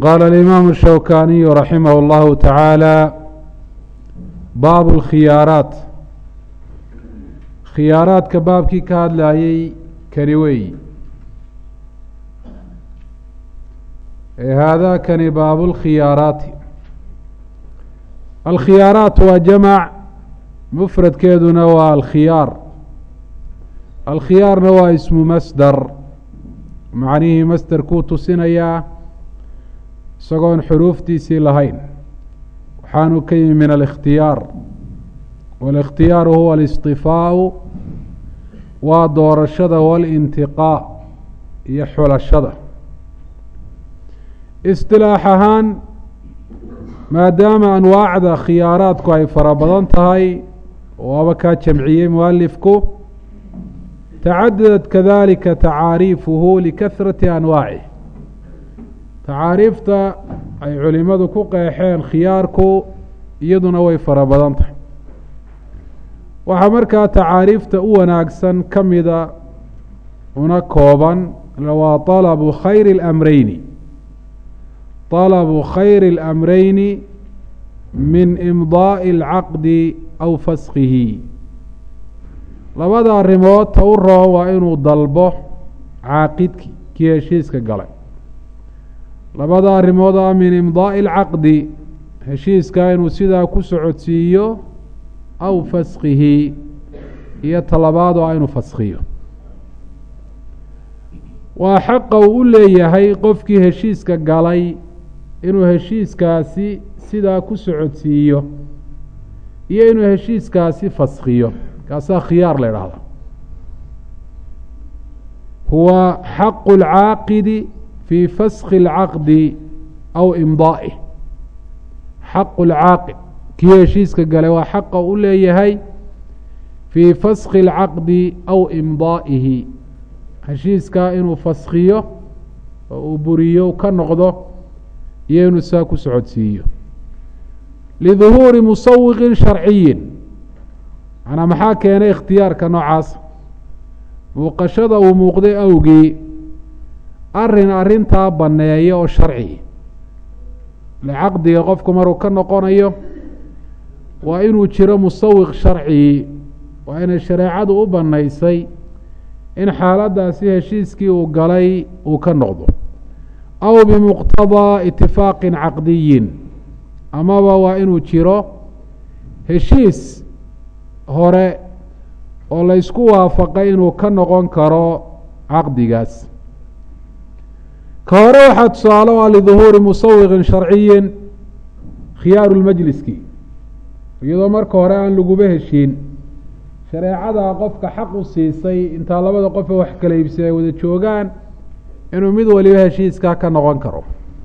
قال الإمام الشوكاني رحمه الله تعالى باب الkhياaراaت khiyaaraadka baabkii ka hadlayay kani wey haadakani baab اlkhiyaaraati alkhiyaaraat waa jamc mfradkeeduna waa alkhiyaar alkhiyaarna waa ismu masdar macnihii masderkuu tusinayaa isagoon xuruuftiisii lahayn waxaanu ka yimi min alikhtiyaar wاlاkhtiyaaru huwa اlisطifaau waa doorashada waاlintiqaa iyo xulashada isilaax ahaan maadaama anwaacda khiyaaraadku ay fara badan tahay waaba kaa jamciyey mualifku tacadadat kadalika tacaariifuhu likahrati anwaacih tacaariifta ay culimadu ku qeexeen khiyaarku iyaduna way fara badan tahay waxaa markaa tacaariifta u wanaagsan ka mida una kooban waa طalabu khayri اlamreyni طalabu khayri اlamreyni min imdaaءi اlcaqdi aw faskihi labada arrimood ta u roon waa inuu dalbo caaqidki kii heshiiska galay labada arrimood a min imdaaءi اlcaqdi heshiiska inuu sidaa ku socodsiiyo aw faskihi iyo talabaad oo inuu faskiyo waa xaqa uu u leeyahay qofkii heshiiska galay inuu heshiiskaasi sidaa ku socodsiiyo iyo inuu heshiiskaasi faskiyo kaasaa khiyaar la idhaahda huwa xaqu اlcaaqidi fii faski اlcaqdi aw imdaa'ih xaqu اlcaaqid kii heshiiska galay waa xaqa u leeyahay fii faski اlcaqdi aw imdaa'ihi heshiiskaa inuu faskiyo oo uu buriyo ka noqdo iyo inuu saa ku socodsiiyo liduhuuri musawiqin sharciyin manaa maxaa keenay ikhtiyaarka noocaas muuqashada uu muuqday awgii arin arrintaa banneeya oo sharci licaqdiga qofku maruu ka noqonayo waa inuu jiro musawiq sharcigi waa inay shareecadu u bannaysay in xaaladdaasi heshiiskii uu galay uu ka noqdo aw bimuqtadaa itifaaqin caqdiyin amaba waa inuu jiro heshiis hore oo laysku waafaqay inuu ka noqon karo caqdigaas ka hore waxaa tusaale o a liduhuuri musawiqin sharciyin khiyaaru lmajliski iyadoo marka hore aan laguba heshiin shareecadaa qofka xaq u siisay intaa labada qofe wax kala iibsi ay wada joogaan inuu mid waliba heshiiskaa ka noqon karo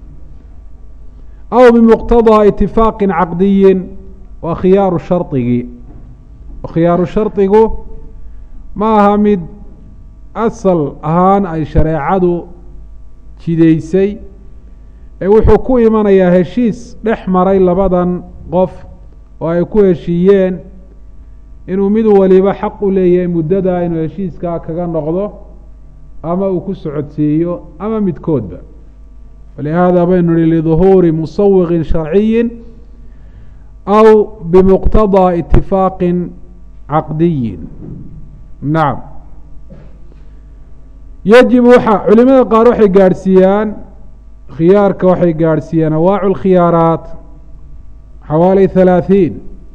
aw bimuqtadaa itifaaqin caqdiyin waa khiyaaru shardigii khiyaaru shardigu ma aha mid asal ahaan ay shareecadu jidaysay ee wuxuu ku imanayaa heshiis dhex maray labadan qof oo ay ku heshiiyeen inuu mid waliba xaq u leeyahay muddadaa inuu heshiiskaa kaga noqdo ama uu ku socodsiiyo ama midkoodba walihaada baynu nihi liduhuuri musawiqin sharciyin aw bimuqtadaa itifaaqin caqdiyin nacam yajib waxa culimada qaar waxay gaadhsiiyaan khiyaarka waxay gaadhsiiyaan awaacu lkhiyaaraat xawaali halaaثiin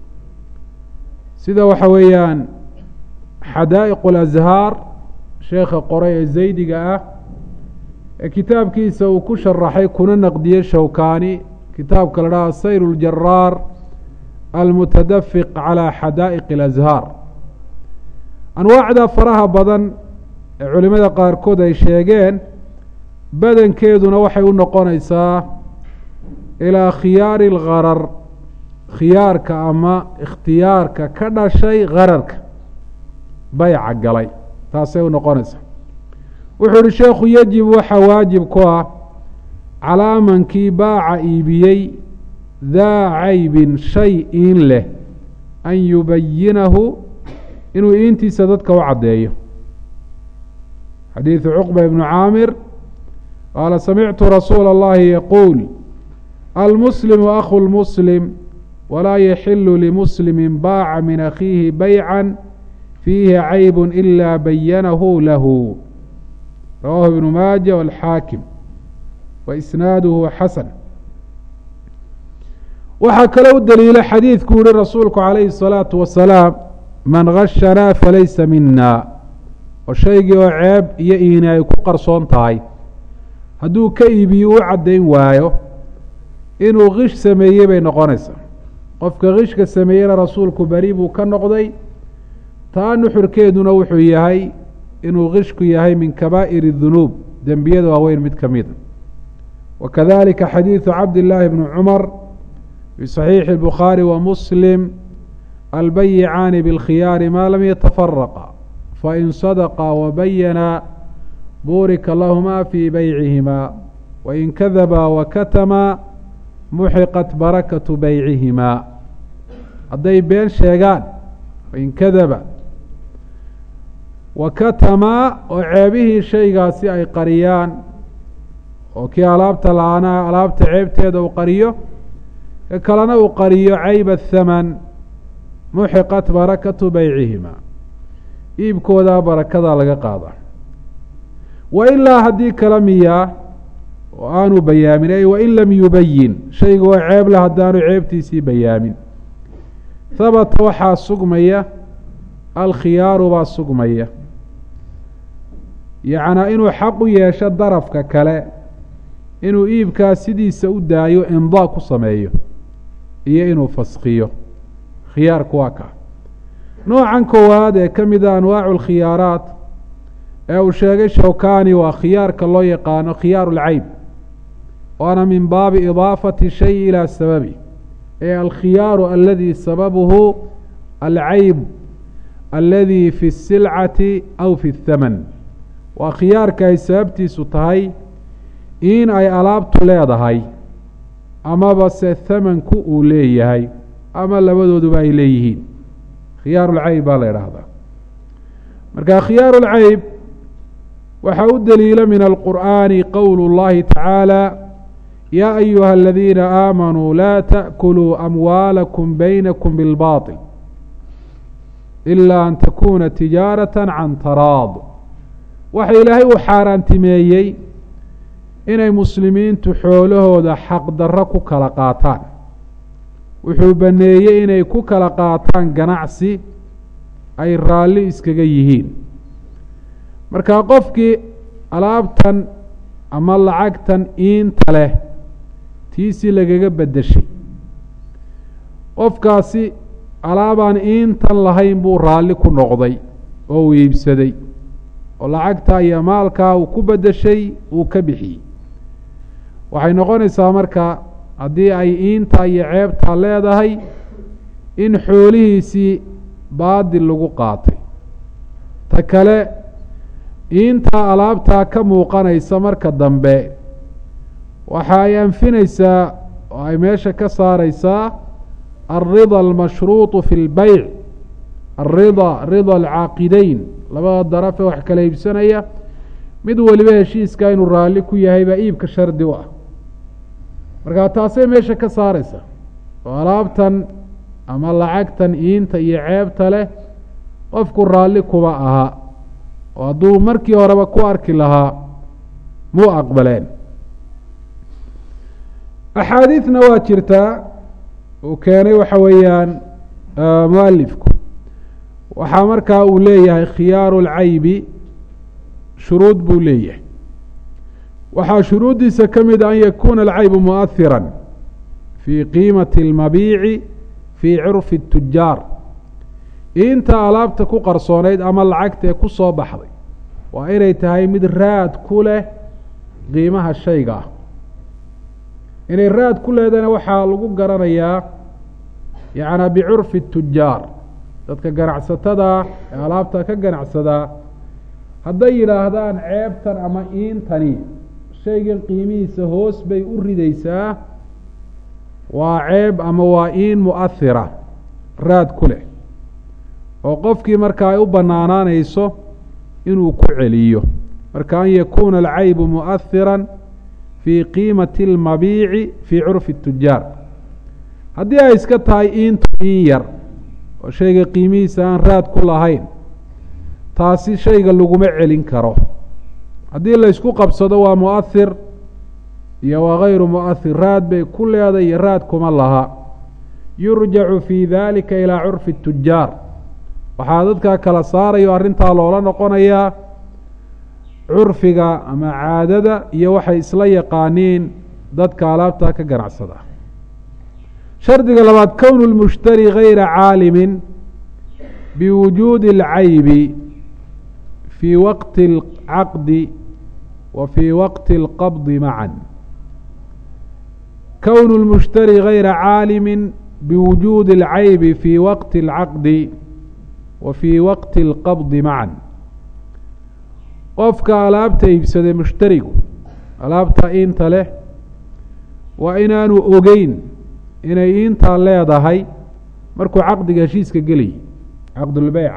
sida waxa weeyaan xadaa'iq اlazhaar sheekha qoray ee zaydiga ah ee kitaabkiisa uu ku sharaxay kuna naqdiyey shawkani kitaabka la dhaha sayr اljaraar almutadafiq calى xadaa'iq اlazhaar anwaacda faraha badan ee culimada qaarkood ay sheegeen badankeeduna waxay u noqonaysaa ilaa khiyaari اlgarar khiyaarka ama ikhtiyaarka ka dhashay gararka bayca galay taasay u noqonaysaa wuxuu ihi sheekhu yajib waxaa waajib ku ah calaa mankii baaca iibiyey daa caybin shay iin leh an yubayinahu inuu iintiisa dadka u caddeeyo xadiidu cuqba ibnu caamir qaala samictu rasuula اllahi yaquul almuslimu akhu lmuslim walaa yaxilu limuslimi baaca min akhiihi baycan fiihi cayb ila bayanahu lahu rawahu ibnu maaja walxaakim wa isnaaduhu xasan waxaa kaloo u daliila xadiidku yihi rasuulku calayhi الsalaatu wasalaam man gashanaa falaysa mina oo shaygii oo ceeb iyo iini ay ku qarsoon tahay hadduu ka iibiyo u caddayn waayo inuu kish sameeyey bay noqonaysaa qofka kishka sameeyena rasuulku beri buu ka noqday taa nuxurkeeduna wuxuu yahay inuu kishku yahay min kabaa'ir dunuub dembiyada waaweyn mid ka mida wa kadalika xadiidu cabdillaahi bni cumar fi saxiixi اlbukhaari wa muslim albayicaani biاlkhiyaari maa lam yatafaraqa fain sadaqa wabayana buurika lahuma fii beycihimaa wain kadaba wakatama muxiqat barakatu beycihimaa hadday been sheegaan wain kadaba wakatamaa oo ceebihii shaygaasi ay qariyaan oo kii alaabta la-aanaa alaabta ceebteeda uu qariyo ka kalena uu qariyo cayb athaman muxiqat barakatu beycihimaa iibkoodaa barakadaa laga qaada wa ilaa haddii kala miyaa oo aanu bayaamin ay wain lam yubayin shayga oo ceeb leh haddaanu ceebtiisii bayaamin habata waxaa sugmaya alkhiyaaru baa sugmaya yacnaa inuu xaq u yeesho darafka kale inuu iibkaa sidiisa u daayo imdaa ku sameeyo iyo inuu faskiyo khiyaarku waa kaa noocan koowaad ee ka mida anwaacu alkhiyaaraat ee uu sheegay shawkani waa khiyaarka loo yaqaano khiyaaru lcayb waana min baabi idaafati shay ilaa sababi ee alkhiyaaru aladi sababuhu alcayb aladi fi اsilcati aw fi اthaman waa khiyaarka ay sababtiisu tahay in ay alaabtu leedahay amaba se thamanku uu leeyahay ama labadooduba ay leeyihiin khiyaaru lcayb baa la idhaahdaa marka khiyaaru lcayb waxaa u daliila min alqur'aani qowl اllahi tacaala yaa ayuha aladiina aamanuu laa taأkuluu amwaalakum baynakum bilbaطil ila an takuna tijaarata can taraad waxa ilaahay uu xaaraantimeeyey inay muslimiintu xoolahooda xaqdarro ku kala qaataan wuxuu baneeyey inay ku kala qaataan ganacsi ay raalli iskaga yihiin marka qofkii alaabtan ama lacagtan iinta leh tiisi lagaga beddeshay qofkaasi alaabaan iintan lahayn buu raalli ku noqday oo uu iibsaday oo lacagtaa iyo maalkaa uu ku beddeshay uu ka bixiyey waxay noqonaysaa marka haddii ay iinta iyo ceebtaa leedahay in xoolihiisii baadil lagu qaatay ta kale iintaa alaabtaa ka muuqanaysa marka dambe waxa ay anfinaysaa oo ay meesha ka saaraysaa alrida almashruuطu fi اlbeyc alrida rida alcaaqideyn labada daraf ee wax kala iibsanaya mid weliba heshiiska inuu raalli ku yahay baa iibka shardi u ah marka taasay meesha ka saaraysa oo alaabtan ama lacagtan iinta iyo ceebta leh qofku raalli kuma aha oo hadduu markii horeba ku arki lahaa muu aqbaleen axaadiidna waa jirtaa uu keenay waxa weeyaan mualifku waxaa markaa uu leeyahay khiyaaru lcaybi shuruud buu leeyahay waxaa shuruuddiisa ka mid a an yakuuna alcaybu muؤahira fii qiimati اlmabiici fii curfi الtujaar inta alaabta ku qarsoonayd ama lacagta ee ku soo baxday waa inay tahay mid raad ku leh qiimaha shayga ah inay raad ku leedana waxaa lagu garanayaa yacnaa bicurfi الtujaar dadka ganacsatada ee alaabta ka ganacsadaa hadday yidhaahdaan ceebtan ama iintani shaygan qiimihiisa hoos bay u ridaysaa waa ceeb ama waa iin mu'ahira raad ku leh oo qofkii marka ay u bannaanaanayso inuu ku celiyo marka an yakuuna alcaybu mu'ahira fii qiimati اlmabiici fii curfi الtujaar haddii ay iska tahay iintu in yar oo shayga qiimihiisa aan raad ku lahayn taasi shayga laguma celin karo haddii la ysku qabsado waa muahir iyo waa gayru muahir raad bay ku leeday iyo raad kuma laha yurjacu fii dalika ilaa curfi الtujaar waxaa dadkaa kala saarayo arrintaa loola noqonayaa curfiga ama caadada iyo waxay isla yaqaaniin dadka alaabtaa ka ganacsada shardiga labaad kownu lmushtari gayra caalimin biwujuudi اlcaybi fii waqti اlcaqdi wa fii waqti اlqabdi macan kownu lmushtari gayra caalimi biwujuudi اlcaybi fii waqti اlcaqdi wa fii waqti اlqabdi macan qofka alaabta iibsaday mushtarigu alaabta iinta leh waa inaanu ogeyn inay iintaa leedahay markuu caqdiga heshiiska gelayay caqdulbeyca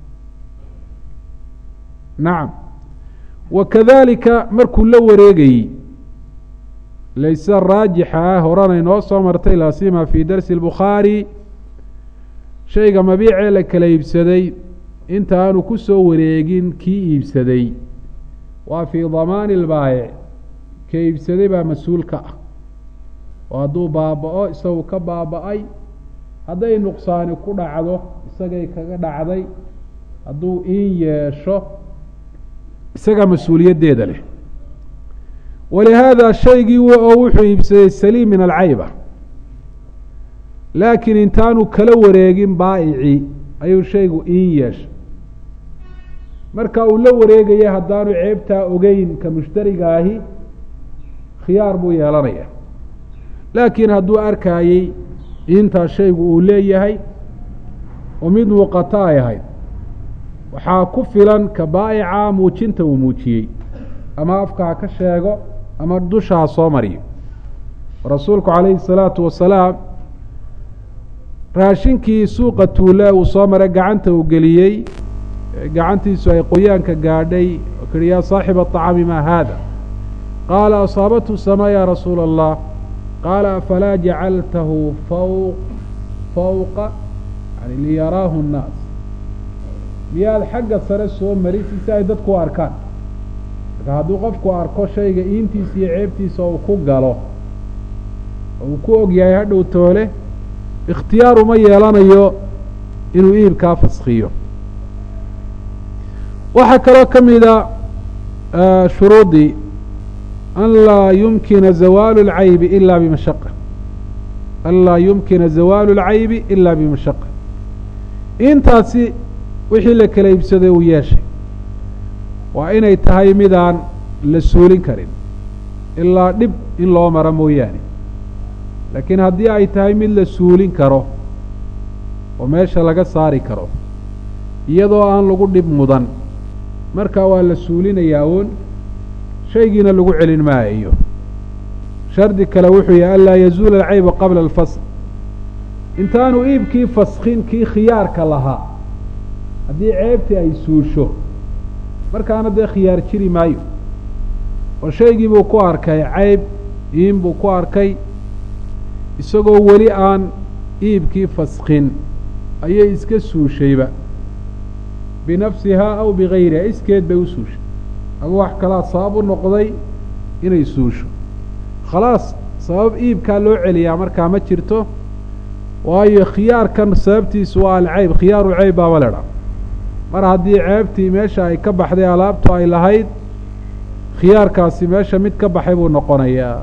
nacam wa kadalika markuu la wareegayey layse raajixa ah horana inoo soo martay laasima fii darsi اlbukhaari shayga mabiicee la kala iibsaday inta aanu ku soo wareegin kii iibsaday waa fii damaani اlbaayic ka iibsaday baa mas-uul ka ah oo hadduu baaba-o isagu ka baaba-ay hadday nuqsaani ku dhacdo isagay kaga dhacday hadduu in yeesho isagaa mas-uuliyaddeeda leh walihaada shaygii oo wuxuu iibsaday saliim min alcayba laakiin intaanu kala wareegin baa'ici ayuu shaygu in yeeshay marka uu la wareegaya haddaanu ceebtaa ogeyn ka mushtariga ahi khiyaar buu yeelanaya laakiin hadduu arkaayey intaa shaygu uu leeyahay oo mid muuqata ay ahayd waxaa ku filan ka baa'ica muujinta uu muujiyey ama afka ha ka sheego ama dusha ha soo mariyo rasuulku calayhi salaatu wasalaam raashinkii suuqa tuule uu soo maray gacanta uu geliyey gacantiisu ay qoyaanka gaadhay oo kihi yaa saaxiba aطacaami maa haada qaala asaabathu samaa ya rasuula allah qaala afalaa jacaltahu faw fawqa yani liyaraahu nnaas miyaad xagga sare soo marisi si ay dadku u arkaan marka hadduu qofku arko shayga iintiisa iyo ceebtiisa uu ku galo oo uu ku og yahay hadhow toole ikhtiyaar uma yeelanayo inuu iibkaa faskiyo waxaa kaloo ka mida shuruudii an laa yumkina zawaalu اlcaybi ila bimashaqa an laa yumkina zawaalu اlcaybi ila bimashaqa intaasi wixii la kala iibsaday uu yeeshay waa inay tahay midaan la suulin karin ilaa dhib in loo maro mooyaane laakiin haddii ay tahay mid la suulin karo oo meesha laga saari karo iyadoo aan lagu dhib mudan markaa waa la suulinayaa uun shaygiina lagu celin maayo shardi kale wuxuu yahay anlaa yazuula alcayba qabla alfasl intaanu iibkii faskin kii khiyaarka lahaa haddii ceebtii ay suusho markaana dee khiyaar jiri maayo oo shaygii buu ku arkay cayb iin buu ku arkay isagoo weli aan iibkii faskin ayay iska suushayba binafsihaa aw bigayriha iskeed bay u suushay ama wax kalaa sabab u noqday inay suusho khalaas sabab iibkaa loo celiyaa markaa ma jirto waayo khiyaarkan sababtiisu waa alceyb khiyaaru ceyb baaba ledha mar haddii ceebtii meesha ay ka baxday alaabtu ay lahayd khiyaarkaasi meesha mid ka baxay buu noqonayaa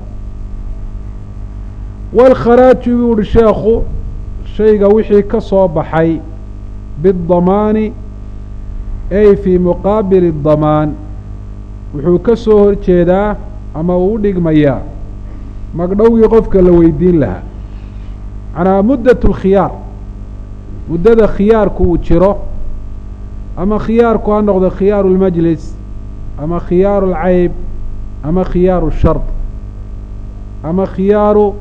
walkharaaju buu uhi sheekhu shayga wixii ka soo baxay biddamaani ay fii muqaabili damaan wuxuu ka soo hor jeedaa ama uu u dhigmayaa magdhowgii qofka la weydiin lahaa macnaa muddat lkhiyaar muddada khiyaarku uu jiro ama khiyaarku ha noqdo khiyaaru lmajlis ama khiyaaru alcayb ama khiyaaru shard ama khiyaaru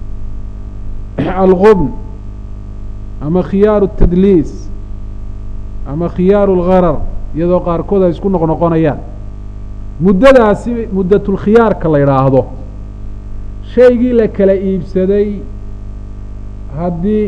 algubn ama khiyaaru tadliis ama khiyaaru algharar iyadoo qaarkood ay isku noqnoqonayaan muddadaasi muddatulkhiyaarka la yidhaahdo shaygii la kala iibsaday haddii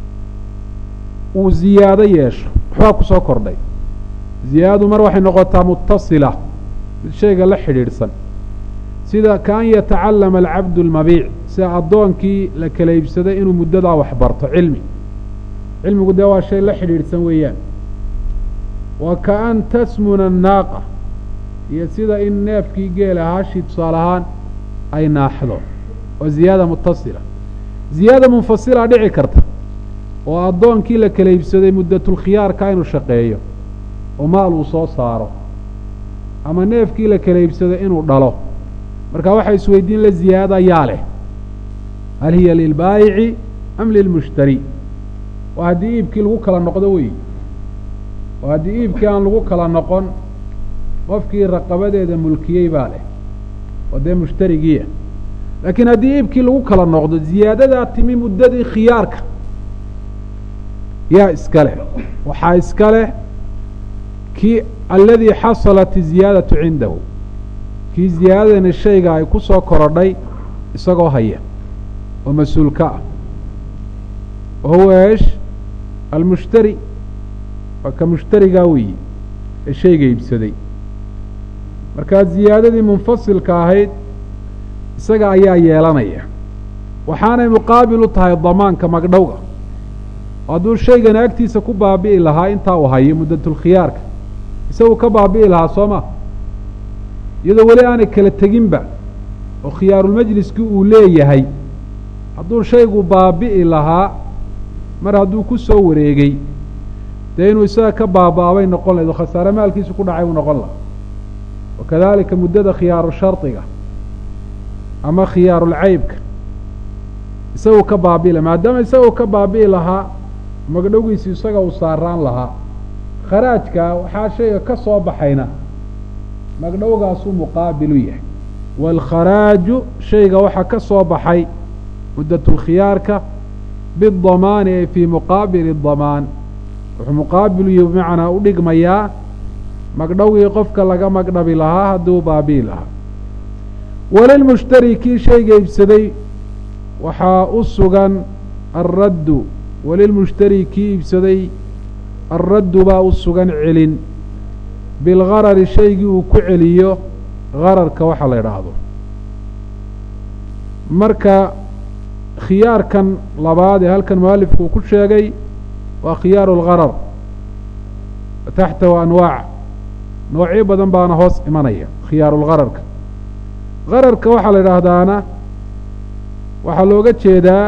uu ziyaado yeesho waxbaa ku soo kordhay ziyaadadu mar waxay noqotaa mutasila mid shayga la xidhiidhsan sida kaan yatacallama alcabdu almabiic sida addoonkii la kala iibsaday inuu muddadaa wax barto cilmi cilmigu dee waa shay la xidhiidhsan weeyaan wa kaan tasmuna annaaqa iyo sida in neefkii geela haashii tusaale ahaan ay naaxdo oo ziyaada mutasila ziyaada munfasilaa dhici karta oo addoonkii la kala iibsaday muddatulkhiyaarka inuu shaqeeyo oo maal uu soo saaro ama neefkii la kala iibsaday inuu dhalo marka waxay isweydiin la ziyaada yaa leh hal hiya lilbaayici am lilmushtari waa haddii iibkii lagu kala noqdo wey oo haddii iibkii aan lagu kala noqon qofkii raqabadeeda mulkiyey baa leh oo dee mushtarigiia laakiin haddii iibkii lagu kala noqdo ziyaadadaa timi muddadii khiyaarka yaa iska leh waxaa iska leh kii aladii xasalat iziyaadatu cindahu kii ziyaadadani shayga ay ku soo korodhay isagoo haya oo mas-uulka ah wa huwa eesh almushtari waa ka mushtarigaa weyi ee shayga iibsaday markaa ziyaadadii munfasilka ahayd isaga ayaa yeelanaya waxaanay muqaabil u tahay damaanka magdhowga hadduu shaygani agtiisa ku baabi'i lahaa intaa uu hayo muddatulkhiyaarka isagu ka baabi'i lahaa soo ma iyadoo weli aanay kala teginba oo khiyaarulmajliskii uu leeyahay hadduu shaygu baabi'i lahaa mar hadduu ku soo wareegay dee inuu isaga ka baaba'abay noqon lahayd oo khasaare maalkiisu ku dhacay uu noqon laha wakadalika muddada khiyaaru shardiga ama khiyaarulcaybka isagu ka baabi'i laha maadaama isagu ka baabi'i lahaa magdhowgiisi isaga uu saaraan lahaa kharaajka waxaa shayga ka soo baxayna magdhowgaasuu muqaabilu yahay waalkharaaju shayga waxaa ka soo baxay muddatulkhiyaarka bidamaani ay fii muqaabili damaan wuxuu muqaabilu yahi bimacnaa u dhigmayaa magdhowgii qofka laga magdhabi lahaa hadduu baabi'i lahaa walilmushtari kii shayga iibsaday waxaa u sugan alraddu walilmushtari kii iibsaday alraddu baa u sugan celin bilgarari shaygii uu ku celiyo gararka waxa la idhaahdo marka khiyaarkan labaad ee halkan mualifku uu ku sheegay waa khiyaaru lgarar taxtahu anwaac noocyo badan baana hoos imanaya khiyaarulgararka gararka waxaa la idhaahdaana waxaa looga jeedaa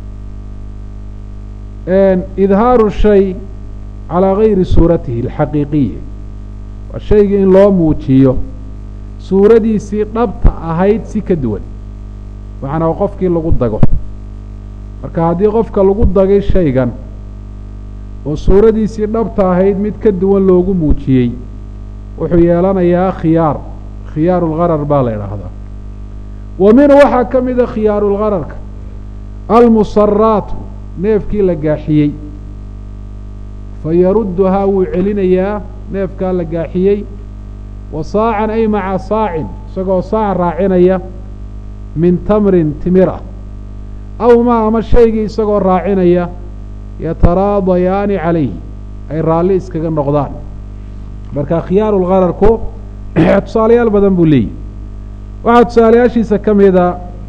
idhaaru shay calaa gayri suuratihi alxaqiiqiya waa shaygii in loo muujiyo suuradiisii dhabta ahayd si ka duwan macnaa qofkii lagu dago marka haddii qofka lagu dagay shaygan oo suuradiisii dhabta ahayd mid ka duwan loogu muujiyey wuxuu yeelanayaa khiyaar khiyaarulgarar baa la idhaahdaa wa minhu waxaa ka mida khiyaarulgararka almusaraatu neefkii la gaaxiyey fa yarudduhaa wuu celinayaa neefkaa la gaaxiyey wa saacan ay maca saacin isagoo saac raacinaya min tamrin timira aw maa ama shaygii isagoo raacinaya yataraadayaani calayhi ay raalli iskaga noqdaan marka khiyaarulgararku tusaalayaal badan buu leeyahy waxaa tusaalayaashiisa ka mida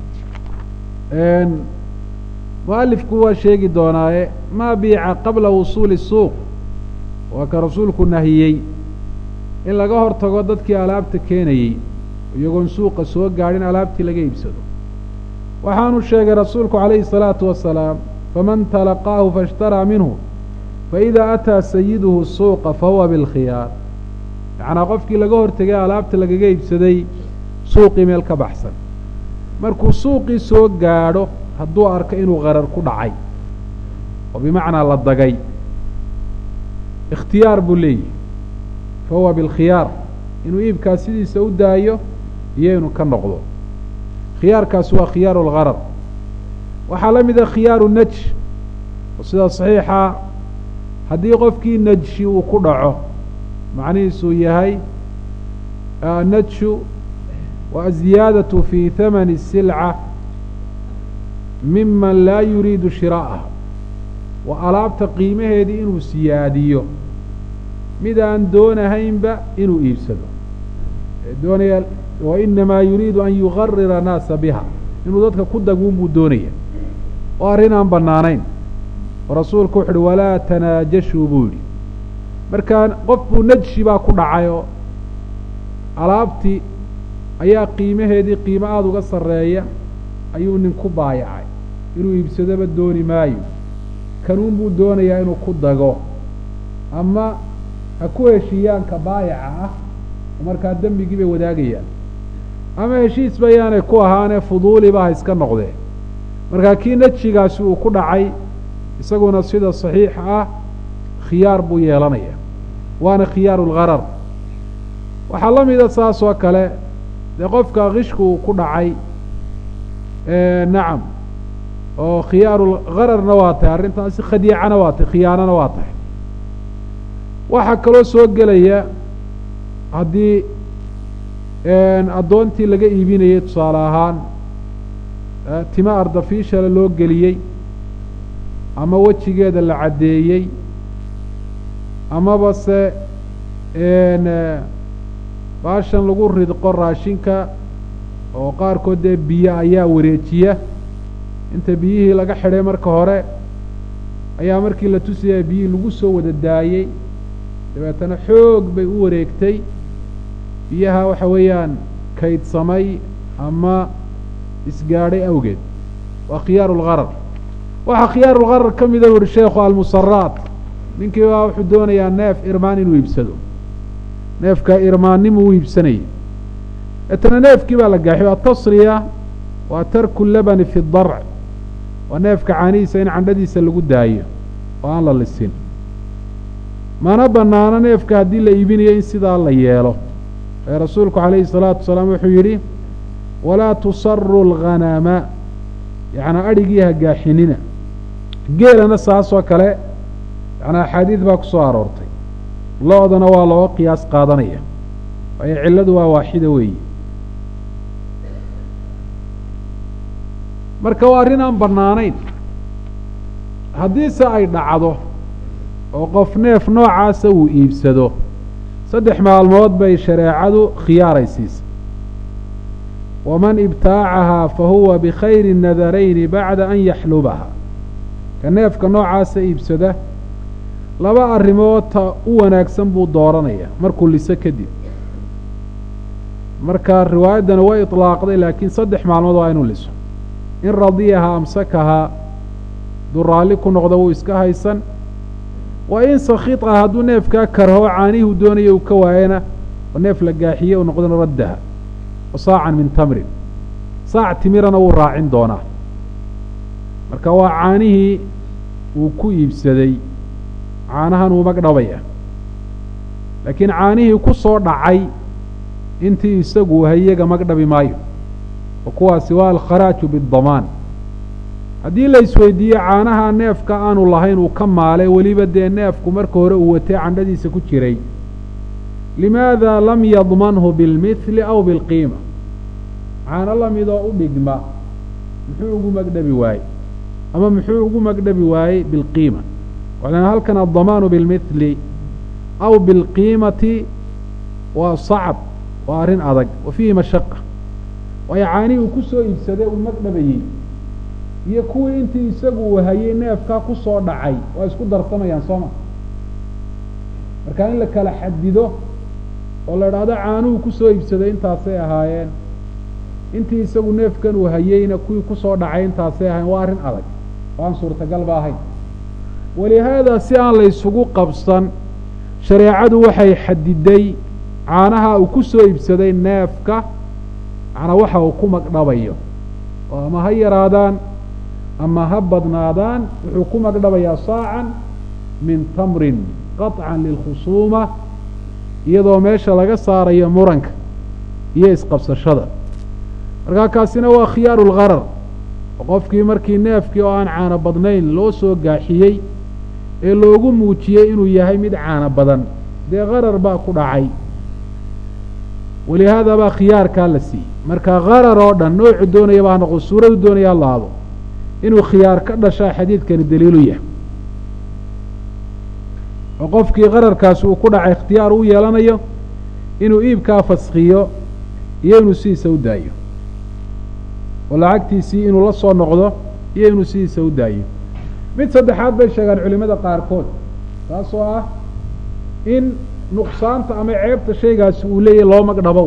mualifku waa sheegi doonaaye maa biica qabla wusuuli suuq waa ka rasuulku nahiyey in laga hor tago dadkii alaabta keenayey iyagoon suuqa soo gaadhin alaabtii laga iibsado waxaanu sheegay rasuulku calayhi الsalaatu wasalaam faman talaqaahu faاshtaraa minhu faإida ataa sayiduhu suuqa fahuwa bilkhiyaar macnaa qofkii laga hortegay alaabta lagaga iibsaday suuqii meel ka baxsan markuu suuqii soo gaadho hadduu arko inuu qarar ku dhacay oo bimacnaa la dagay ikhtiyaar buu leeyahy fahuwa bilkhiyaar inuu iibkaas sidiisa u daayo iyo inuu ka noqdo khiyaarkaasi waa khiyaaru lgarar waxaa la mida khiyaaru naj oo sida saxiixa haddii qofkii najshi uu ku dhaco macnihiisuu yahay najshu wa aziyaadatu fii hamani silca miman laa yuriidu shiraa'aha waa alaabta qiimaheedii inuu siyaadiyo mid aan doonahaynba inuu iibsado doonaya wa inamaa yuriidu an yugarira naasa biha inuu dadka ku daguun buu doonaya oo arrin aan bannaanayn oo rasuulku wuxu uhi walaa tanaajashuu buu yidhi markaa qof buu najshi baa ku dhacay oo alaabtii ayaa qiimaheedii qiimo aada uga sarreeya ayuu nin ku baayacay inuu iibsadoba dooni maayo kanuun buu doonayaa inuu ku dago ama ha ku heshiiyaanka baayaca ah oo markaa dembigii bay wadaagayaan ama heshiis bayaanay ku ahaanee fuduuliba ha iska noqdee markaa kii najigaasi uu ku dhacay isaguna sida saxiixa ah khiyaar buu yeelanaya waana khiyaaru lgharar waxaa la mida saas oo kale dee qofka kishku uu ku dhacay nacam oo khiyaaru ghararna waa tahay arrintaasi khadiicana waa tahay khiyaanana waa tahay waxaa kaloo soo gelaya haddii addoontii laga iibinayay tusaale ahaan tima ardafiishale loo geliyey ama wejigeeda la caddeeyey amaba se baashan lagu ridqo raashinka oo qaarkood dee biyo ayaa wareejiya inta biyihii laga xidhay marka hore ayaa markii la tusaya biyihii lagu soo wada daayey dabeetana xoog bay u wareegtay biyaha waxa weeyaan kaydsamay ama isgaadhay awgeed waa khiyaaru lgharar waxaa khiyaaru lgharar ka mida uhi sheekhu almusaraat ninkii baa wuxuu doonayaa neef irmaan inuu iibsado neefka irmaannimuu u iibsanayay etana neefkii baa la gaaxiy atasriya waa tarku labani fi darc waa neefka caanihiisa in candhadiisa lagu daayo oo aan la lisin mana banaano neefka haddii la iibinayo in sidaa la yeelo ee rasuulku calayhi salaatu wasalaam wuxuu yidhi walaa tusaru lghanama yacnaa adhigii ha gaaxinina geelana saasoo kale yacnaa axaadiid baa ku soo aroortay lo-dana waa looga qiyaas qaadanaya waayo cilladu waa waaxida weeye marka waa arrin aan bannaanayn haddiise ay dhacdo oo qof neef noocaasa uu iibsado saddex maalmood bay shareecadu khiyaaraysiisay waman ibtaacahaa fa huwa bikhayri nadarayni bacda an yaxlubaha ka neefka noocaasa iibsada laba arrimood ta u wanaagsan buu dooranaya markuu liso kadib marka riwaayaddana way itlaaqday laakiin saddex maalmood waa inuu liso in radiyaha amsakahaa hadduu raalli ku noqdo wuu iska haysan wa in sakhiطa hadduu neefkaa karho caanihuu doonaya uu ka waayana oo neef la gaaxiye uu noqdona raddaha wa saacan min tamrin saac timirana wuu raacin doonaa marka waa caanihii uu ku iibsaday caanahan uu magdhabaya laakiin caanihii ku soo dhacay intii isagu hayaga magdhabi maayo wa kuwaasi waa alkharaaju bidamaan haddii la isweydiiyo caanaha neefka aanu lahayn uu ka maalay weliba dee neefku marka hore uu watay candhadiisa ku jiray limaada lam yadmanhu bilmithli aw bilqiima caano lamidoo u dhigma muxuu ugu magdhabi waayey ama muxuu ugu magdhabi waayey bilqiima waxaan halkan addamaanu bilmithli aw bilqiimati waa sacab waa arrin adag wa fiihi mashaqa waayo caanihii uu ku soo iibsaday uu magdhabayey iyo kuwii intii isagu uu hayay neefkaa ku soo dhacay waa isku darsamayaan sooma marka in la kala xadido oo la idhaahdo caanuhu ku soo iibsaday intaasay ahaayeen intii isagu neefkan uu hayeyna kuwii ku soo dhacay intaasay ahaayeen waa arrin adag oo aan suurtagalba ahayn walihaada si aan la ysugu qabsan shareecadu waxay xadiday caanaha uu ku soo iibsaday neefka macnaa waxa uu ku magdhabayo oo ama ha yaraadaan ama ha badnaadaan wuxuu ku magdhabayaa saacan min tamrin qaطcan lilkhusuuma iyadoo meesha laga saarayo muranka iyo isqabsashada markaa kaasina waa khiyaaru lgharar oo qofkii markii neefkii oo aan caano badnayn loo soo gaaxiyey ee loogu muujiyey inuu yahay mid caano badan dee harar baa ku dhacay walihaada baa khiyaarkaa la siiyey marka harar oo dhan noocu doonayaba ha noqdo suuradu doonaya ha laado inuu khiyaar ka dhashaa xadiidkani daliilu yahay oo qofkii qararkaasi uu ku dhacay ikhtiyaar u yeelanayo inuu iibkaa faskiyo iyo inuu sidiisa u daayo oo lacagtiisii inuu la soo noqdo iyo inuu sidiisa u daayo mid saddexaad bay sheegaan culimada qaarkood taasoo ah in nuqsaanta ama ceebta shaygaasi uu leeyahy loo magdhabow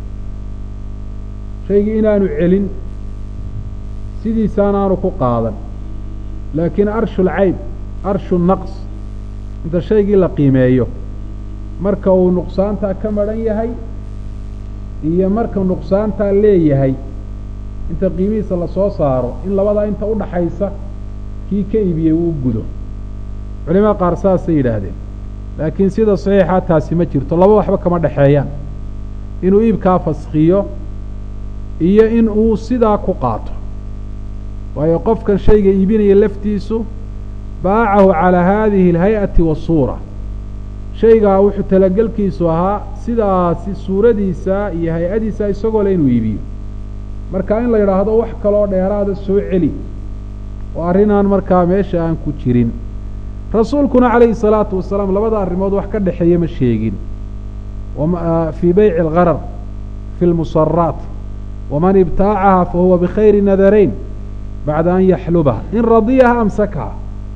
shaygii inaanu celin sidiisaan aanu ku qaadan laakiin arshul cayb arshu naqs inta shaygii la qiimeeyo marka uu nuqsaantaa ka madhan yahay iyo marka nuqsaantaa leeyahay inta qiimihiisa lasoo saaro in labadaa inta udhaxaysa kii ka iibiyey uu gudo culimada qaar saasay yidhaahdeen laakiin sida saxiixa taasi ma jirto laba waxba kama dhexeeyaan inuu iibkaa faskiyo iyo in uu sidaa ku qaato waayo qofkan shayga iibinaya laftiisu baacahu calaa haadihi alhay-ati wasuura shaygaa wuxuu talagelkiisu ahaa sidaasi suuradiisa iyo hay-adiisa isagoo le inuu iibiyo marka in la yidhaahdo wax kaloo dheeraada soo celi oo arrinaan markaa meesha aan ku jirin rasuulkuna calayhi salaatu wasalaam labada arrimood wax ka dhexeeya ma sheegin fii beyci algarar fi lmusaraat waman ibtaacaha fahuwa bikhayri nadarayn bacda an yaxlubaha in radiyaha amsakaha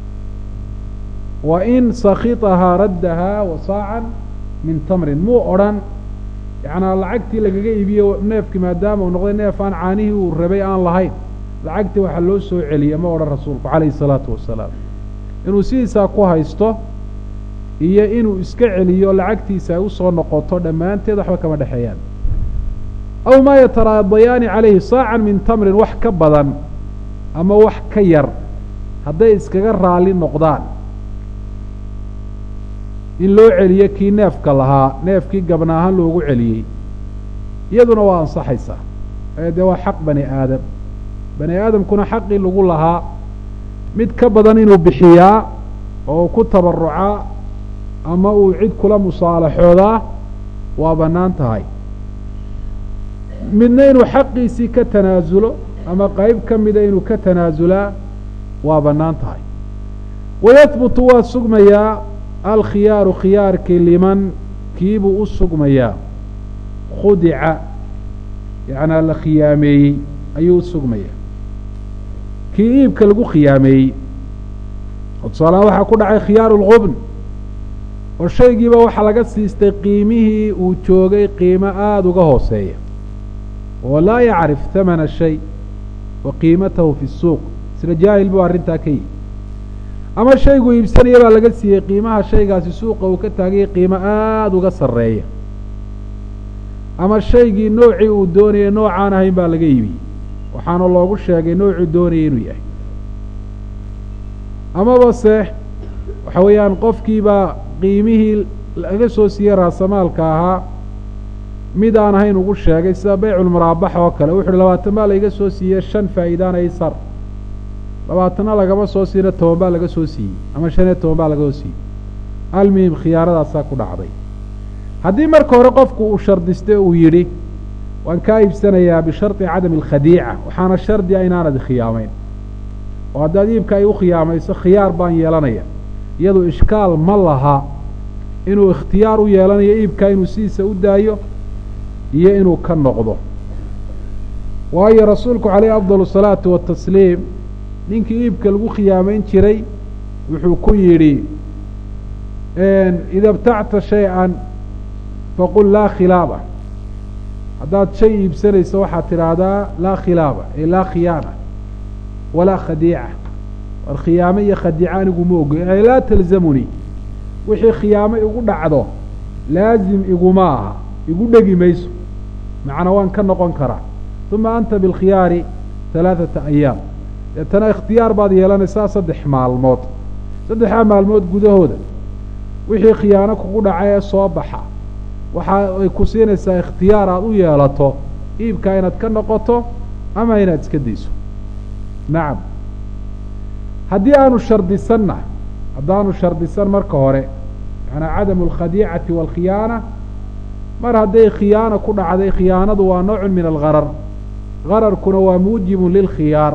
wa in sakitahaa raddahaa wasaacan min tamrin muu odrhan yacnaa lacagtii lagaga iibiye neefkii maadaama uu noqday neef aan caanihii uu rabay aan lahayn lacagtii waxaa loo soo celiya ma odhan rasuulku calayhi salaatu wasalaam inuu sidiisaa ku haysto iyo inuu iska celiyo lacagtiisa ay usoo noqoto dhammaanteed waxba kama dhexeeyaan aw maa yataraadayaani calayhi saacan min tamrin wax ka badan ama wax ka yar hadday iskaga raali noqdaan in loo celiyo kii neefka lahaa neefkii gabna ahaan loogu celiyey iyaduna waa ansaxaysaa ee dee waa xaq bani aadam bani aadamkuna xaqii lagu lahaa mid ka badan inuu bixiyaa oo uu ku tabarucaa ama uu cid kula musaalaxoodaa waa bannaan tahay midna inuu xaqiisii ka tanaasulo ama qeyb ka mida inuu ka tanaasulaa waa bannaan tahay wayahbutu waa sugmayaa alkhiyaaru khiyaarkii liman kiibuu u sugmayaa khudica yacnaa la khiyaameeyey ayuu u sugmayaa kii iibka lagu khiyaameeyey oo tusaalahaan waxaa ku dhacay khiyaaru lqubn oo shaygiiba waxaa laga siistay qiimihii uu joogay qiimo aada uga hooseeya oo laa yacrif hamana shay wa qiimatahu fi suuq sida jaahil buu arrintaa ka yihi ama shaygu iibsanaya baa laga siiyey qiimaha shaygaasi suuqa uu ka taagayay qiimo aada uga sarreeya ama shaygii noocii uu doonayay noocaan ahayn baa laga iibiyey waxaana loogu sheegay noocuu doonayay inuu yahay amaba se waxa weeyaan qofkiibaa qiimihii laga soo siiyey raasamaalka ahaa mid aan ahayn ugu sheegay sida beyculmuraabax oo kale wuxu uhi labaatan baa laiga soo siiyey shan faa'iidaana isar labaatanna lagama soo siina toban baa laga soo siiyey ama shan iyo toban baa laga soo siiyey almuhim khiyaaradaasaa ku dhacday haddii marka hore qofku uu shardistay uu yidhi waan kaa iibsanayaa bishardi cadami alkhadiica waxaana shardiga inaanad khiyaamayn oo haddaad iibka ay u khiyaamayso khiyaar baan yeelanaya iyadu ishkaal ma laha inuu ikhtiyaar u yeelanayo iibkaa inuu sidiisa u daayo iyo inuu ka noqdo waayo rasuulku calayhi afdal asalaatu watasliim ninkii iibka lagu khiyaamayn jiray wuxuu ku yidhi ida btacta shay-an faqul laa khilaaba haddaad shay iibsanayso waxaad tidhaahdaa laa khilaaba ee laa khiyaana walaa khadiica war khiyaamo iyo khadiica anigu ma ogo ee laa talzamunii wixii khiyaamo igu dhacdo laazim iguma aha igu dhegi mayso macna waan ka noqon karaa uma anta bilkhiyaari halaaثata ayaam deetana ikhtiyaar baad yeelanaysaa saddex maalmood saddexdaa maalmood gudahooda wixii khiyaano kugu dhaca ee soo baxa waxa ay ku siinaysaa ikhtiyaar aada u yeelato iibkaa inaad ka noqoto ama inaad iska dayso nacam haddii aanu shardisanna haddaanu shardisan marka hore macanaa cadamu alkhadiicati waalkhiyaana mar hadday khiyaana ku dhacday khiyaanadu waa noocun min algharar gararkuna waa muujibun lilkhiyaar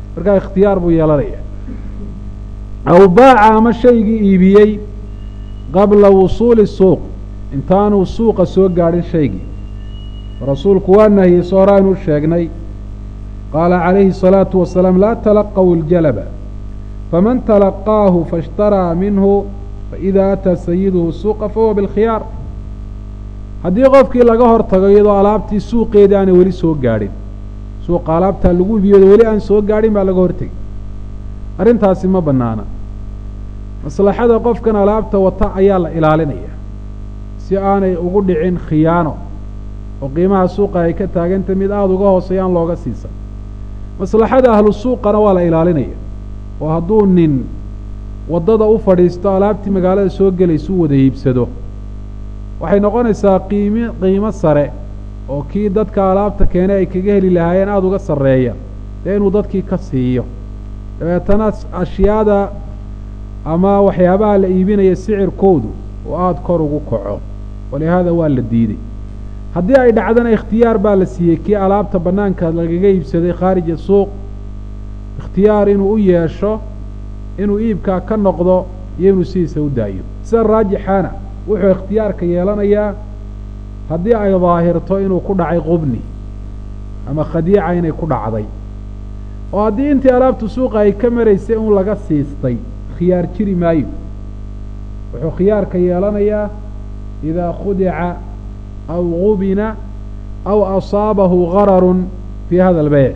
markaa ikhtiyaar buu yeelanaya aw baaca ama shaygii iibiyey qabla wusuuli suuq intaanuu suuqa soo gaadhin shaygii rasuulku waa nahiyey so horaaynu sheegnay qaala calayhi الsalaatu wasalaam laa talaqaw iljalaba faman talaqaahu faاshtaraa minhu faإida ataa sayiduhu suuqa fahuwa biاlkhiyaar haddii qofkii laga hor tago iyadoo alaabtii suuqeedii aanay weli soo gaadhin suuqa alaabtaa lagu ibiyado weli aan soo gaadhin baa laga hortegay arrintaasi ma bannaana maslaxada qofkan alaabta wata ayaa la ilaalinaya si aanay ugu dhicin khiyaano oo qiimaha suuqa ay ka taagantay mid aada uga hooseeya aan looga siisan maslaxada ahlu suuqana waa la ilaalinaya oo hadduu nin waddada u fadhiisto alaabtii magaalada soo gelaysa u wada iibsado waxay noqonaysaa qiimi qiimo sare oo kii dadka alaabta keenay ay kaga heli lahaayeen aada uga sarreeya dee inuu dadkii ka siiyo dabeetana ashyaada ama waxyaabaha la iibinaya sicirkoodu oo aada kor ugu kaco walihaada waa la diiday haddii ay dhacdana ikhtiyaar baa la siiyey kii alaabta bannaanka lagaga iibsaday khaarija suuq ikhtiyaar inuu u yeesho inuu iibkaa ka noqdo iyo inuu sidiisa u daayo sida raajixaana wuxuu ikhtiyaarka yeelanayaa haddii ay daahirto inuu ku dhacay qubni ama khadiica inay ku dhacday oo haddii intii alaabtu suuqa ay ka maraysay un laga siistay khiyaar jiri maayo wuxuu khiyaarka yeelanayaa idaa khudica aw gubina aw asaabahu gararun fii hada albeyc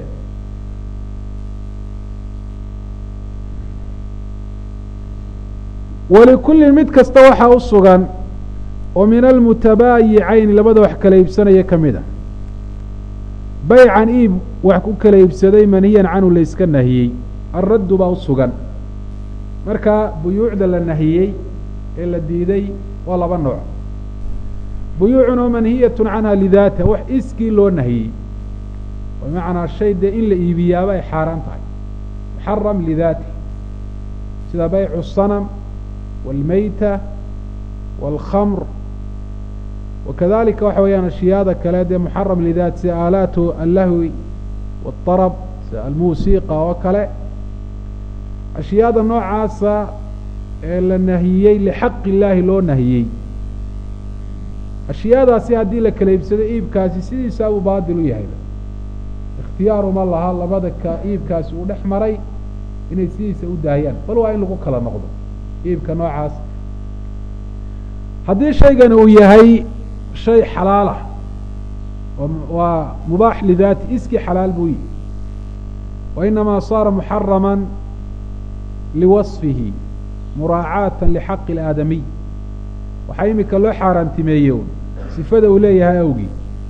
walikullin mid kasta waxaa u sugan oo min almutabaayicayn labada wax kala iibsanaya ka mid a baycan iib wax ku kala iibsaday manhiyan canhu la yska nahiyey alraddu baa u sugan marka buyuucda la nahiyey ee la diiday waa laba nooc buyuucun oo manhiyatun canha lidaata wax iskii loo nahiyey bimacnaa shay dee in la iibiyaaba ay xaaraan tahay muxaram lidaati sida baycu sanam wاlmeyta wاlkhamr wakadalika waxa weeyaan ashyaada kale dee muxaram lidaat sida aalaatu allahwi wاطarab sida almuusiqa oo kale ashyaada noocaasa ee la nahiyey lixaqi illaahi loo nahiyey ashyaadaasi haddii la kala iibsado iibkaasi sidiisa uu baadil u yahay ikhtiyaaruma laha labada ka iibkaasi uu dhex maray inay sidiisa u daayaan bal waa in lagu kala noqdo iibka noocaas haddii shaygani uu yahay shay xalaalah waa mubaax lidaati iskii xalaal buu yihi wa inamaa saara muxarama liwasfihi muraacaata lixaqi اlaadamiy waxaa imika loo xaaraantimeeyo sifada uu leeyahay awgii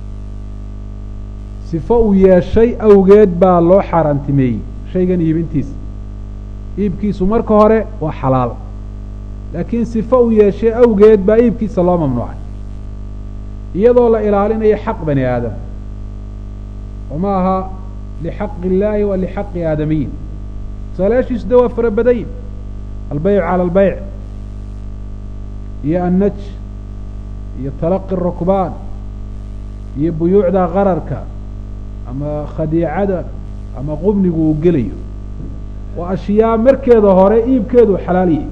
sifo uu yeeshay awgeed baa loo xaaraantimeeyey shaygan iibintiisa iibkiisu marka hore waa xalaal laakiin sifo uu yeeshay awgeed baa iibkiisa loo mamnuucay iyadoo la ilaalinayo xaq bani aadam oo ma aha lixaqi illaahi wa lixaqi aadamiyin tusaalayaashiisu de waa fara badayin albeyc cala albeyc iyo annaj iyo talaqi rukbaan iyo buyuucda qararka ama khadiicada ama qubnigu uu gelayo waa ashyaa markeeda hore iibkeedu xalaaliyi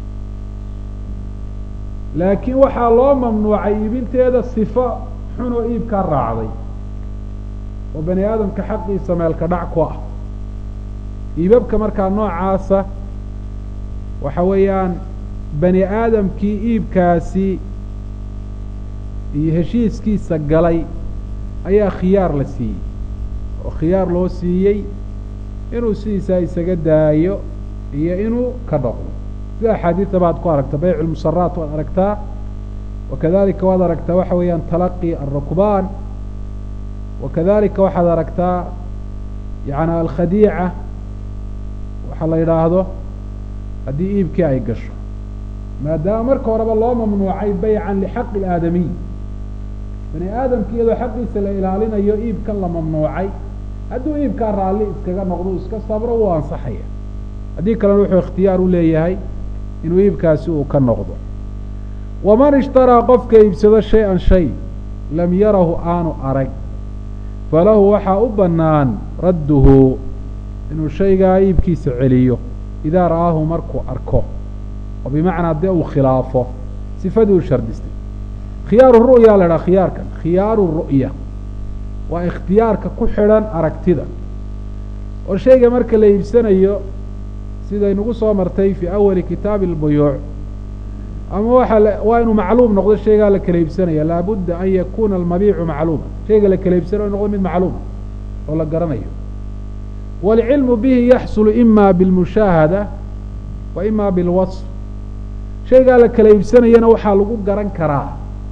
laakiin waxaa loo mamnuucay iibinteeda sifo xun oo iibkaa raacday oo bani aadamka xaqiisa meelka dhac ku ah iibabka markaa noocaasa waxa weeyaan bani aadamkii iibkaasi iyo heshiiskiisa galay ayaa khiyaar la siiyey oo khiyaar loo siiyey inuu sidiisaa isaga daayo iyo inuu ka dhaqdo sida axaadiida baad ku aragta bayc lmusaraat waad aragtaa wakadalika waad aragtaa waxa weeyaan talaqi alrukbaan wakadalika waxaad aragtaa yani alkhadiica waxaa la yidhaahdo haddii iibkii ay gasho maadaama marka horeba loo mamnuucay baycan lixaqi ilaadamiy bani aadamki iyadoo xaqiisa la ilaalinayo iibkan la mamnuucay hadduu iibkaa raalli iskaga noqdo iska sabro wuu ansaxaya haddii kalena wuxuu ikhtiyaar u leeyahay inuu iibkaasi uu ka noqdo waman ishtaraa qofka iibsado shay-an shay lam yarahu aanu arag falahu waxaa u bannaan radduhu inuu shaygaa iibkiisa celiyo idaa ra'aahu markuu arko oo bimacnaa dee uu khilaafo sifadii uu shardistay khiyaaru ru'ya la idhaha khiyaarkan khiyaaru ru'ya waa ikhtiyaarka ku xidhan aragtida oo shayga marka la iibsanayo sidaynugu soo martay fii awali kitaabi albuyuuc ama waxa waa inuu macluum noqdo shaygaa la kala iibsanaya laabudda an yakuuna almabiicu macluuma shayga la kala iibsanayo noqdo mid macluuma oo la garanayo waalcilmu bihi yaxsulu ima bilmushaahada wa ima bilwasf shaygaa la kala iibsanayana waxaa lagu garan karaa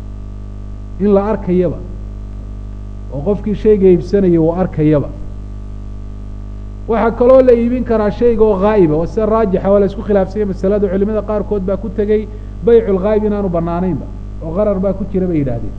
in la arkayaba oo qofkii shayga iibsanaya uu arkayaba waxaa kaloo la iibin karaa shayga oo haa'iba oo sida raajixa waa la isku khilaafsanya masalada culimada qaarkood baa ku tegey baycu lghaayib inaanu banaanaynba oo qarar baa ku jira bay yidhahdeen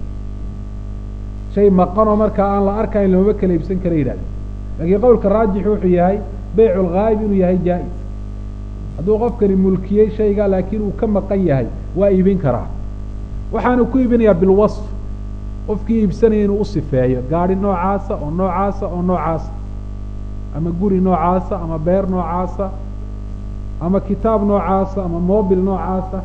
shay maqanoo markaa aan la arkayn lamaba kala iibsan kara yidhahdeen laakiin qowlka raajixu wuxuu yahay baycu lghaayib inuu yahay jaa-is hadduu qofkani mulkiyey shayga laakiin uu ka maqan yahay waa iibin karaa waxaanu ku iibinayaa bilwasf qofkii iibsanaya inuu u sifeeyo gaadhi noocaasa oo noocaasa oo noocaasa ama guri noocaasa ama beer noocaasa ama kitaab noocaasa ama mobil noocaasa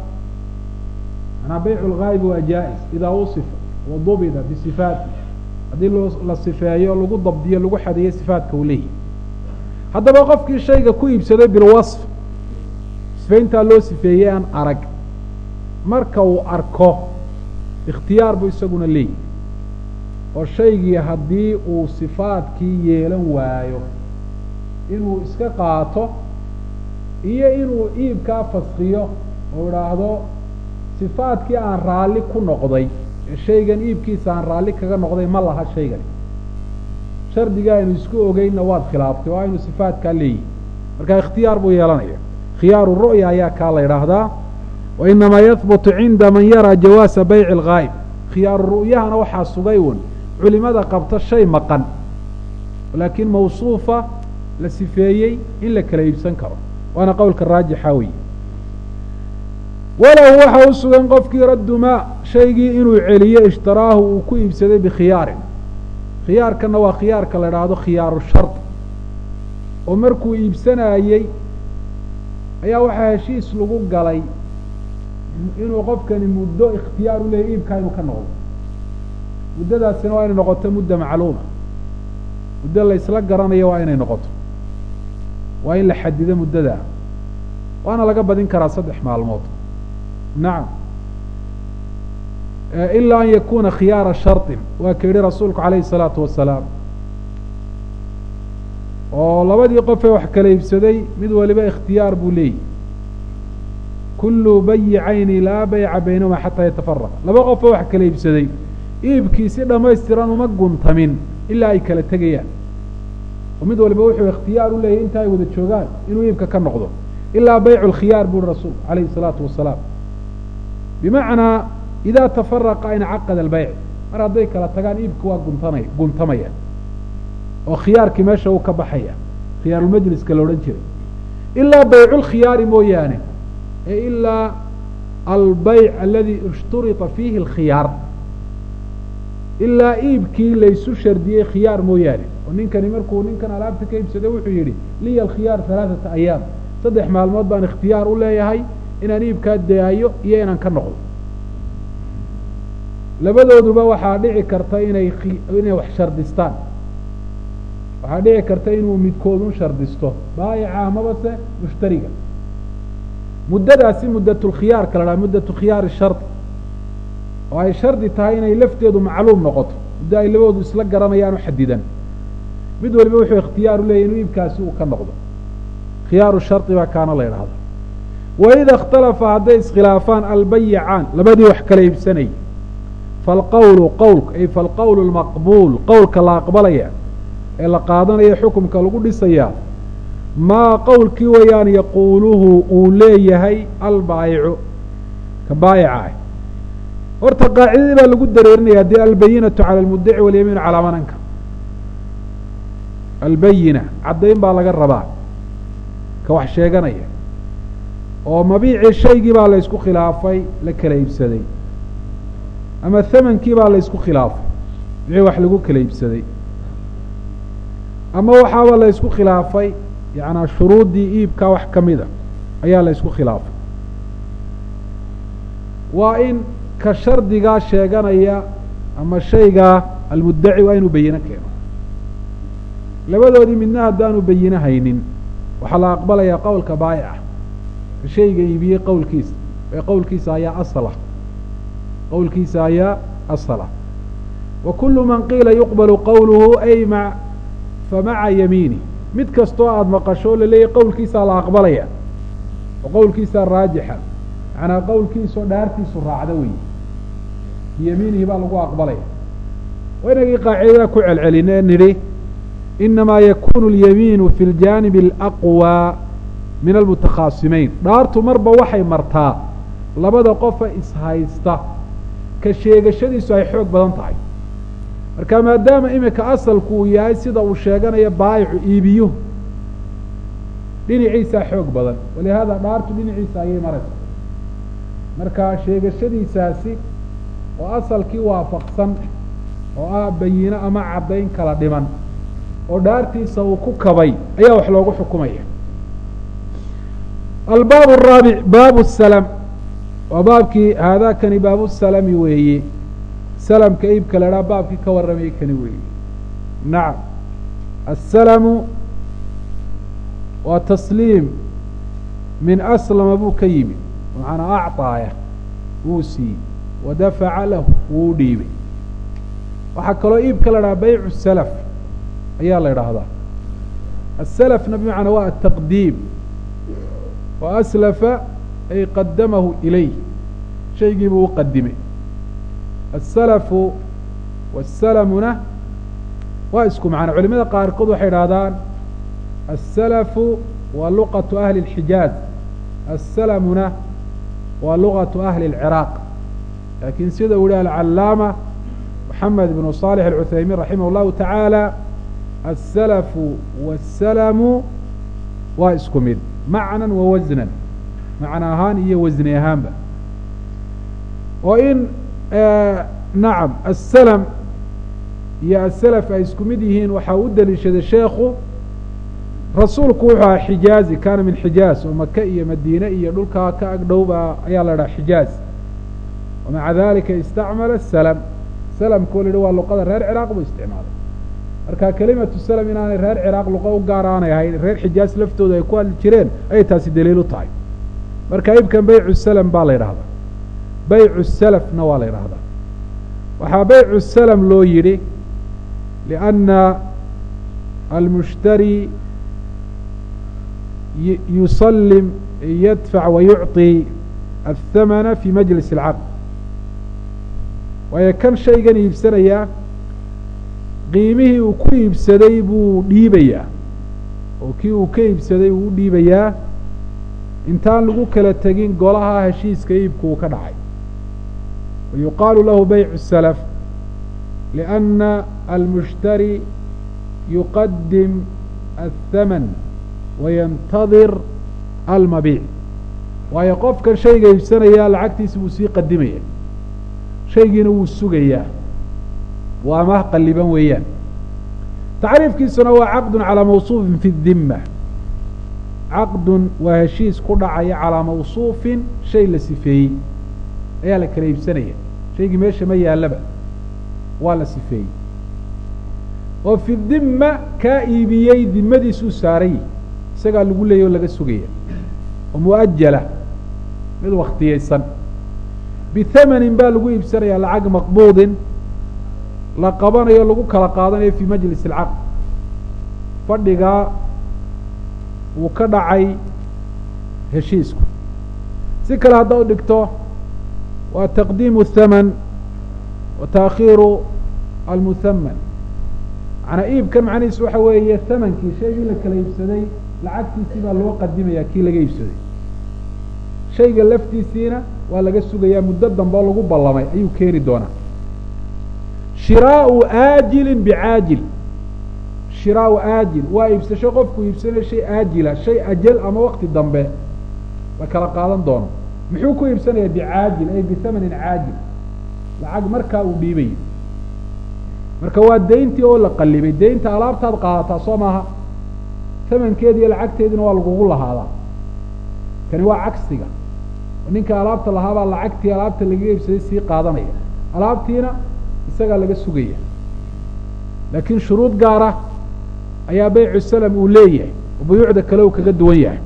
manaa baycu lghaayib waa jaa-is idaa usifa wadubida bisifaati haddii la sifeeyo lagu dabdiyo lagu xadeeyo sifaatka uu leeyahy haddaba qofkii shayga ku iibsaday bilwasf sifeyntaa loo sifeeyey aan arag marka uu arko ikhtiyaar buu isaguna leeyahy oo shaygii haddii uu sifaadkii yeelan waayo inuu iska qaato iyo inuu iibkaa faskiyo oo idhaahdo sifaadkii aan raalli ku noqday ee shaygan iibkiisa aan raalli kaga noqday ma laha shaygani shardiga aynu isku ogeynna waad khilaaftay oo aynu sifaadkaa leeyihi marka ikhtiyaar buu yeelanaya khiyaaru ru'ya ayaa kaa la idhaahdaa wa inamaa yahbutu cinda man yaraa jawaasa bayci alghaayib khiyaaru ru'yahana waxaa sugay un culimada qabta shay maqan laakiin mawsuufa la sifeeyey in la kala iibsan karo waana qowlka raajixa weyi walahu waxa u sugan qofkii raddu maa shaygii inuu celiyo ishtaraahu uu ku iibsaday bikhiyaarin khiyaarkanna waa khiyaarka la idhaahdo khiyaaru shard oo markuu iibsanayey ayaa waxaa heshiis lagu galay inuu qofkani muddo ikhtiyaar u leeyahy iibkaa inuu ka noqdo muddadaasina waa inay noqoto mudda macluuma muddo la isla garanayo waa inay noqoto waa in la xadido muddadaa waana laga badin karaa saddex maalmood nacam ilaa an yakuna khiyaara shardin waa ka yihi rasuulku calayhi الsalaatu wasalaam oo labadii qofee wax kala iibsaday mid waliba ikhtiyaar buu leeyihi kullu bayicayni laa bayca baynahuma xataa yatafaraqa laba qofoo wax kala iibsaday iibkii si dhammaystiran uma guntamin ilaa ay kala tegayaan oo mid waliba wuxuu ikhtiyaar u leeyahy inta ay wada joogaan inuu iibka ka noqdo ilaa baycu lkhiyaar buuri rasuulku calayhi الsalaatu wasalaam bimacnaa idaa tafaraqa incaqada albeyc mar hadday kala tagaan iibka waa guntanay guntamaya oo khiyaarkii meesha uu ka baxaya khiyaarulmajliska la odhan jiray ilaa baycu lkhiyaari mooyaane ee ilaa albeyc aladi ishturita fiihi alkhiyaar ilaa iibkii laysu shardiyey khiyaar mooyaane oo ninkani markuu ninkan alaabta ka iibsaday wuxuu yidhi liya alkhiyaar halaaثata ayaam saddex maalmood baan ikhtiyaar u leeyahay inaan iibkaa daayo iyo inaan ka noqdo labadooduba waxaa dhici karta inay inay wax shardistaan waxaa dhici karta inuu midkoodun shardisto baayica amaba se mushtariga muddadaasi muddatulkhiyaarka la dhaha muddatu khiyaari shardi oo ay shardi tahay inay lafteedu macluum noqoto muddo ay labadoodu isla garanayaan u xadidan mid waliba wuxuu ikhtiyaar u leeyahy inuu iibkaasi uu ka noqdo khiyaaru shardi baa kaana la idhahda waida ikhtalafa hadday iskhilaafaan albayicaan labadii wax kala iibsanayay falqowlu qowlka ay falqowlu lmaqbuul qowlka la aqbalaya ee la qaadanaya xukumka lagu dhisayaa maa qowlkii wayaan yaquuluhu uu leeyahay albaayicu ka baayica ah horta qaacidadii baa lagu dareerinaya dee albayinatu cala almudaci walyamiinu calaa man ankar albayina caddayn baa laga rabaa ka wax sheeganaya oo mabiicii shaygii baa la ysku khilaafay la kala iibsaday ama thamankii baa la ysku khilaafay wixii wax lagu kala iibsaday ama waxaaba la ysku khilaafay yacnaa shuruuddii iibkaa wax ka mida ayaa la ysku khilaafay waa in ka shardigaa sheeganaya ama shaygaa almuddaci waa inuu bayino keeno labadoodii midna haddaanu bayino haynin waxaa la aqbalayaa qowlka baayica ka shayga iibiyey qowlkiisa ee qowlkiisa ayaa asala qowlkiisa ayaa asala wa kullu man qiila yuqbalu qowluhu ay ma fa maca yamiini mid kastoo aada maqasho oo laleeyahy qowlkiisaa la aqbalaya oo qowlkiisaa raajixa macnaa qowlkiisao dhaartiisu raacda wey biyamiinihi baa lagu aqbalaya waa inagii qaacidada ku celcelin ee nidhi inamaa yakunu اlyamiinu fi اljaanib اlaqwى min almutakhaasimeyn dhaartu marba waxay martaa labada qofa ishaysta ka sheegashadiisu ay xoog badan tahay marka maadaama imika asalku uu yahay sida uu sheeganayo baayicu iibiyuhu dhinaciisaa xoog badan walihaada dhaartu dhinaciisa ayay maraysa marka sheegashadiisaasi oo asalkii waafaqsan oo ah bayino ama caddayn kala dhiman oo dhaartiisa uu ku kabay ayaa wax loogu xukumaya albaab araabic baabu salam waa baabkii haadaakani baabu salami weeye salamka iibka la dhaa baabkii ka warramayay kani weeye nacam asalamu waa tasliim min aslama buu ka yimid macanaa acطaaya wuu siiyey wadafaca lahu wuu dhiibay waxaa kaloo iibka la dhaha baycu salaf ayaa la idhaahdaa asalafna bimacnaa waa ataqdiim wa aslafa ay qadamahu ilayh shaygiibuu u qadimay asalafu wasalamuna waa isku macno culimada qaarkood waxay idhahdaan asalafu waa luqatu ahli اlxijaaz asalamuna waa luqatu ahli اlciraaq laakiin sida uu yihi alcalaama moxamed ibnu صaalix alcuthaymiin raximah اllahu tacaala asalafu waasalamu waa isku mid macnan wa wasnan macno ahaan iyo wasni ahaanba oo in nacam asalam iyo asalaf ay isku mid yihiin waxaa u deliishaday sheekhu rasuulku wuxuu ahaa xijaazi kaana min xijaaz oo maka iyo madiine iyo dhulkaa ka agdhowba ayaa la dhaha xijaaz wamaca dalika istacmala salam salamkoo la yihi waa luqada reer ciraaq buu isticmaalay marka kelimatu salam inaanay reer ciraaq luqa u gaar aanay ahayn reer xijaaz laftooda ay ku hadli jireen ayay taasi daliil u tahay marka ibkan baycu salam baa la yidhahdaa baycu salafna waa la yidhahdaa waxaa baycu salam loo yidhi lianna almushtari yusalim yadfac wa yucطi athamana fi majlis اlcaqd waayo kan shaygan iibsanayaa qiimihii uu ku iibsaday buu dhiibayaa oo kii uu ka iibsaday uu u dhiibayaa intaan lagu kala tegin golaha heshiiska iibku uu ka dhacay wa yuqaalu lahu baycu salaf lianna almushtari yuqadim athaman wayantadir almabiic waayo qofkan shayga iibsanayaa lacagtiisa wuu sii qadimaya shaygiina wuu sugayaa waa amah qaliban weeyaan tacriifkiisuna waa caqdun calaa mawsuufin fi dimma caqdun waa heshiis ku dhacaya calaa mawsuufin shay la sifeeyey ayaa la kala iibsanaya shaygii meesha ma yaallaba waa la sifeeyey oo fi dimma kaa iibiyey dimadiisuu saaray isagaa lagu leeyay oo laga sugaya oo mu'ajala mid wakhtiyaysan bithamanin baa lagu iibsanayaa lacag maqbuudin la qabanayo lagu kala qaadanayo fii majlis alcaqd fadhigaa wuu ka dhacay heshiisku si kale haddaad dhigto waa taqdiimu thaman wa taakhiiru almuthaman macnaa iibkan macnihiis waxa weeye thamankii shaygii la kala iibsaday lacagtiisii baa loo qadimaya kii laga iibsaday shayga laftiisiina waa laga sugayaa muddo dambe oo lagu ballamay ayuu keeni doonaa shiraau aajilin bicaajil shiraau aajil waa iibsasho qofku iibsanayo shay aajila shay ajal ama wakti dambe la kala qaadan doono muxuu ku iibsanayaa bicaajil ay bithamanin caajil lacag markaa uu dhiibayo marka waa deyntii oo la qalibay deynta alaabtaad qaadataa soo maaha tamankeedi iyo lacagteediina waa lagugu lahaadaa kani waa cagsiga ninka alaabta lahaabaa lacagtii alaabta laga iibsaday sii qaadanaya alaabtiina isagaa laga sugaya laakiin shuruud gaara ayaa baycu salam uu leeyahay oo buyuucda kale uu kaga duwan yahay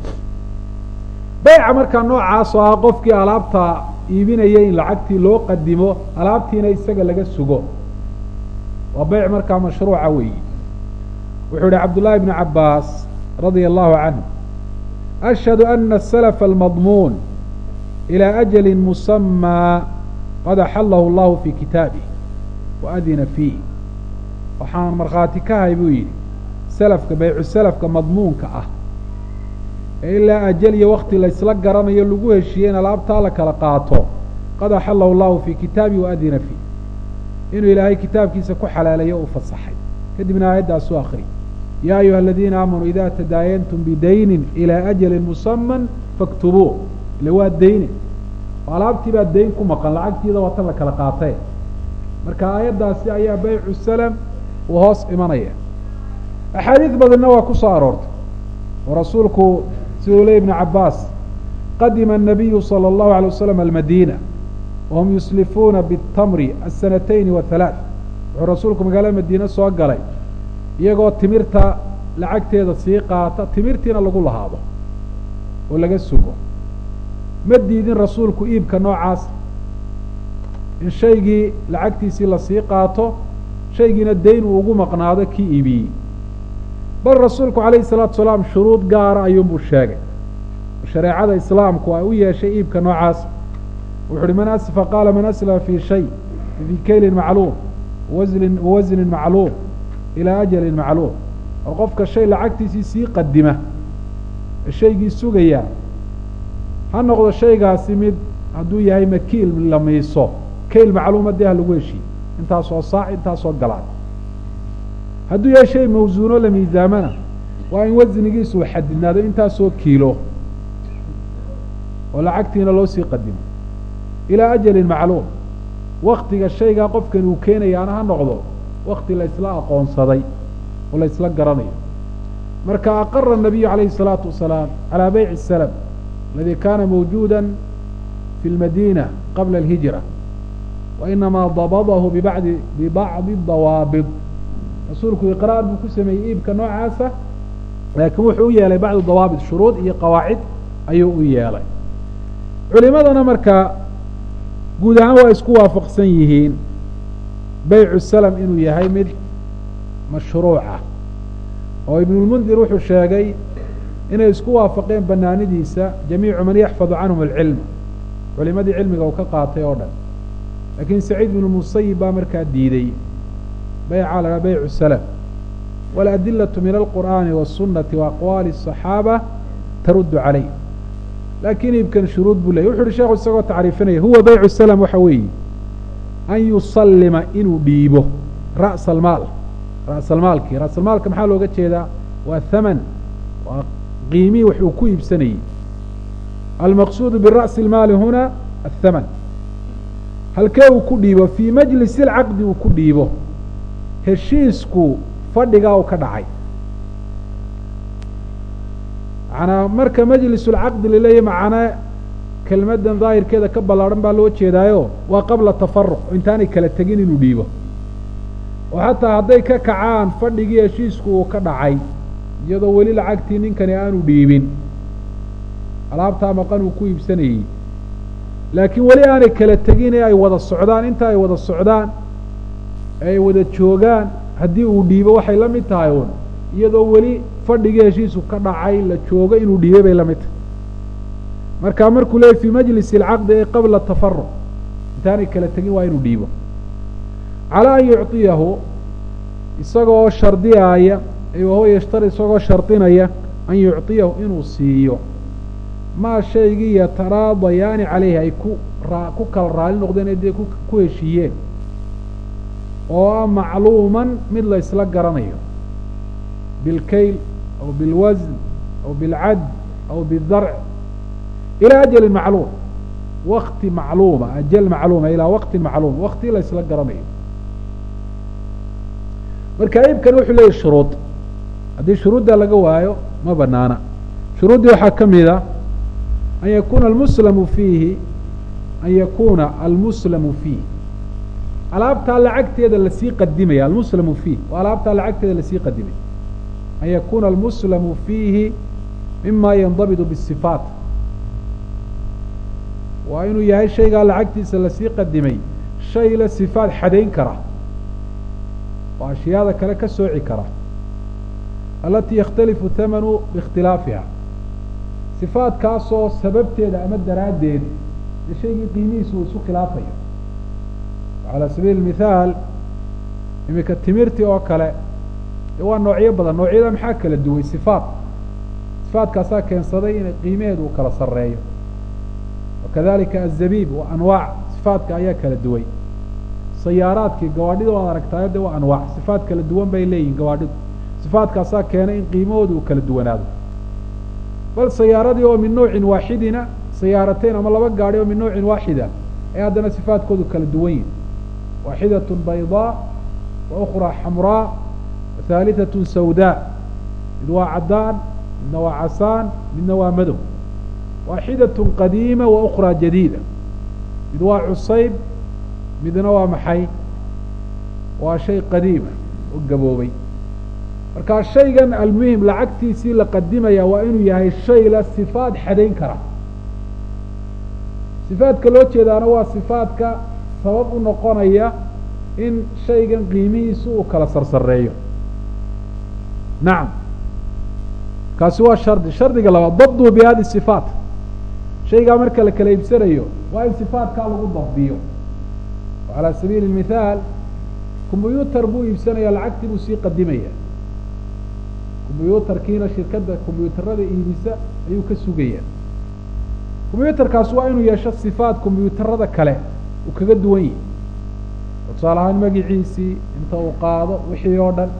bayca markaa noocaas oo ah qofkii alaabta iibinaya in lacagtii loo qadimo alaabtiina isaga laga sugo waa bayc markaa mashruuca weeyi wuxuu yihi cabdullahi bnu cabaas radia allahu canhu ashhadu ana asalfa almadmuun ilى ajali musamaa qad axalahu allahu fi kitaabih waadina fiih waxaan markhaati ka hay buu yidhi selafka baycu selafka madmuunka ah ee ilaa ajal iyo wakti laysla garanayo lagu heshiiyey in alaabtaa la kala qaato qad axalahu llahu fi kitaabihi waadina fiih inuu ilaahay kitaabkiisa ku xalaaleeyo u fasaxay kadibna aayaddaasuu akri ya ayuha aladiina aamanuu ida tadaayantum bidaynin ilى ajali musaman faktubuu ile waa dayne oo alaabtii baa dayn ku maqan lacagtiida waa tan la kala qaatay marka aayaddaasi ayaa baycu salam uu hoos imanaya axaadiis badanna waa ku soo aroortay oo rasuulku siduu ley ibnu cabaas qadima الnabiyu salى اllahu alay wasalam almadina wahum yuslifuuna biاtamri asanatayni wa halaaث wuxuu rasuulku magaalada madiine soo galay iyagoo timirta lacagteeda sii qaata timirtiina lagu lahaado oo laga sugo ma diidin rasuulku iibka noocaas in shaygii lacagtiisii lasii qaato shaygiina dayn uu ugu maqnaado kii iibiyey bal rasuulku calayhi salaatu salaam shuruud gaara ayuunbuu sheegay shareecada islaamku ay u yeeshay iibka noocaas wuxu uhi man asfa qaala man aslama fii shay fii kaylin macluum waslin wasnin macluum ilaa ajalin macluum oo qofka shay lacagtiisii sii qadima shaygii sugayaa ha noqdo shaygaasi mid hadduu yahay makiil la miiso kayl macluuma dee ha lagu heshiiye intaasoo saac intaasoo galaan hadduu yahay shay mawsuuno la miisaamana waa in wasnigiisu uu xadidnaado intaasoo kiilo oo lacagtiina loo sii qadimo ilaa ajalin macluum waktiga shaygaa qofkan uu keenayaana ha noqdo wakti la isla aqoonsaday oo la isla garanayo marka aqara الnabiyu calayhi الsalaatu wasalaam calaa bayci الsalam aladi kana mawjuuda fi اlmadina qabla اlhijra wainamaa dabadahu bibadi bibacdi dawaabid rasuulku iqraar buu ku sameeyey iibka noocaasa laakiin wuxuu u yeelay bacdu dawaabit shuruud iyo qawaacid ayuu u yeelay culimadana markaa guud ahaan waa isku waafaqsan yihiin baycu salam inuu yahay mid mashruuca oo ibnulmundir wuxuu sheegay inay isku waafaqeen banaanidiisa jamiicu man yaxfadu canhum alcilm culimadii cilmiga uu ka qaatay oo dhan laakiin saciid bnu musayib baa markaa diiday bayca la baycu salam waladilatu min alqur'aani waالsunati waaqwaali الصaxaaba taruddu calayh laakiin iibkan shuruud buu leyay wuxu uhi sheekhu isagoo tacriifinaya huwa baycu salam waxa weeye an yusallima inuu dhiibo ra'sa almaal ra'salmaalkii ra'salmaalka maxaa looga jeedaa waa haman waa qiimii wax uu ku iibsanayey almaqsuudu bira'si اlmaali huna athaman halkee uu ku dhiibo fii majlisi اlcaqdi uu ku dhiibo heshiisku fadhigaa uu ka dhacay manaa marka majlis اlcaqdi laleeyahy macnaa kelmaddan daahirkeeda ka ballaadhan baa loo jeedaayo waa qabla tafaruq oo intaanay kala tegin inuu dhiibo oo xataa hadday ka kacaan fadhigii heshiisku uu ka dhacay iyadoo weli lacagtii ninkani aanu dhiibin alaabtaa maqan uu ku iibsanayey laakiin weli aanay kala tegin ee ay wada socdaan inta ay wada socdaan ee ay wada joogaan haddii uu dhiibo waxay la mid tahay uun iyadoo weli fadhigii heshiisku ka dhacay la joogo inuu dhiibay bay la mid tahay marka markuu leeyay fii majlisi alcaqdi ee qabla tafaruq intaanay kala tegin waa inuu dhiibo calaa an yucطiyahu isagoo shardiyaaya wahuwa yashtari isagoo shardinaya an yucطiyahu inuu siiyo maa shaygii yataraadayaani calayhi ay ku raa ku kala raali noqdeen ee dee ku heshiiyeen oo ah macluuman mid la ysla garanayo bilkayl aw bilwasn aw bilcad aw bidarc ilaa ajalin macluum wakti macluuma ajal macluuma ilaa waqtin macluum wakti la ysla garanayo marka iibkan wuxuu leeyahy shuruud haddii shuruudda laga waayo ma banaana shuruuddii waxaa ka mid a an yakuuna almuslamu fiihi an yakuuna almuslamu fiih alaabtaa lacagteeda lasii qadimaya almuslamu fiih waa alaabtaa lacagteeda lasii qadimay an yakuuna almuslamu fiihi mima yandabitu bisifaat waa inuu yahay shaygaa lacagtiisa lasii qadimay shay la sifaad xadayn kara oo ashyaada kale ka sooci kara alatii yakhtalifu thamanu biikhtilaafiha sifaadkaasoo sababteeda ama daraaddeed ee shaygii qiimihiisa uu isu khilaafayo calaa sabiili mithaal iminka timirtii oo kale dee waa noocyo badan noocyada maxaa kala duway sifaat sifaadkaasaa keensaday in qiimaheedu uu kala sarreeyo wakadalika azabiib waa anwaac sifaadka ayaa kala duway sayaaraadkii gawaadhida waad aragtaayo de waa anwaac sifaad kala duwan bay leeyihin gawaadhidu sifaadkaasaa keenay in qiimahooda uu kala duwanaado bal sayaaradii oo min nawcin waaxidina sayaarateyn ama laba gaadhi oo min nawcin waaxida ee haddana sifaadkoodu kala duwan yihin waaxidatun baydaa wa ukhraa xamraa wa haalitatun sawdaa mid waa caddaan midna waa casaan midna waa madow waaxidatun qadiima wa ukhraa jadiida mid waa cusayb midna waa maxay waa shay qadiima oo gaboobay markaa shaygan almuhim lacagtiisii la qadimaya waa inuu yahay shay la sifaad xadayn kara sifaadka loo jeedaana waa sifaadka sabab u noqonaya in shaygan qiimihiisu uu kala sarsareeyo nacam kaasi waa shardi shardiga labaad dabduu bi hadi sifaat shaygaa marka la kala iibsanayo waa in sifaatkaa lagu dabdiyo calaa sabiili mithaal combyuutar buu iibsanaya lacagtii buu sii qadimaya combyuutarkiina shirkadda combyuutarada iibisa ayuu ka sugaya combyuutarkaas waa inuu yeesho sifaat combyuutarada kale uu kaga duwan yihi oo tusaale ahaan magiciisii inta uu qaado wixii oo dhan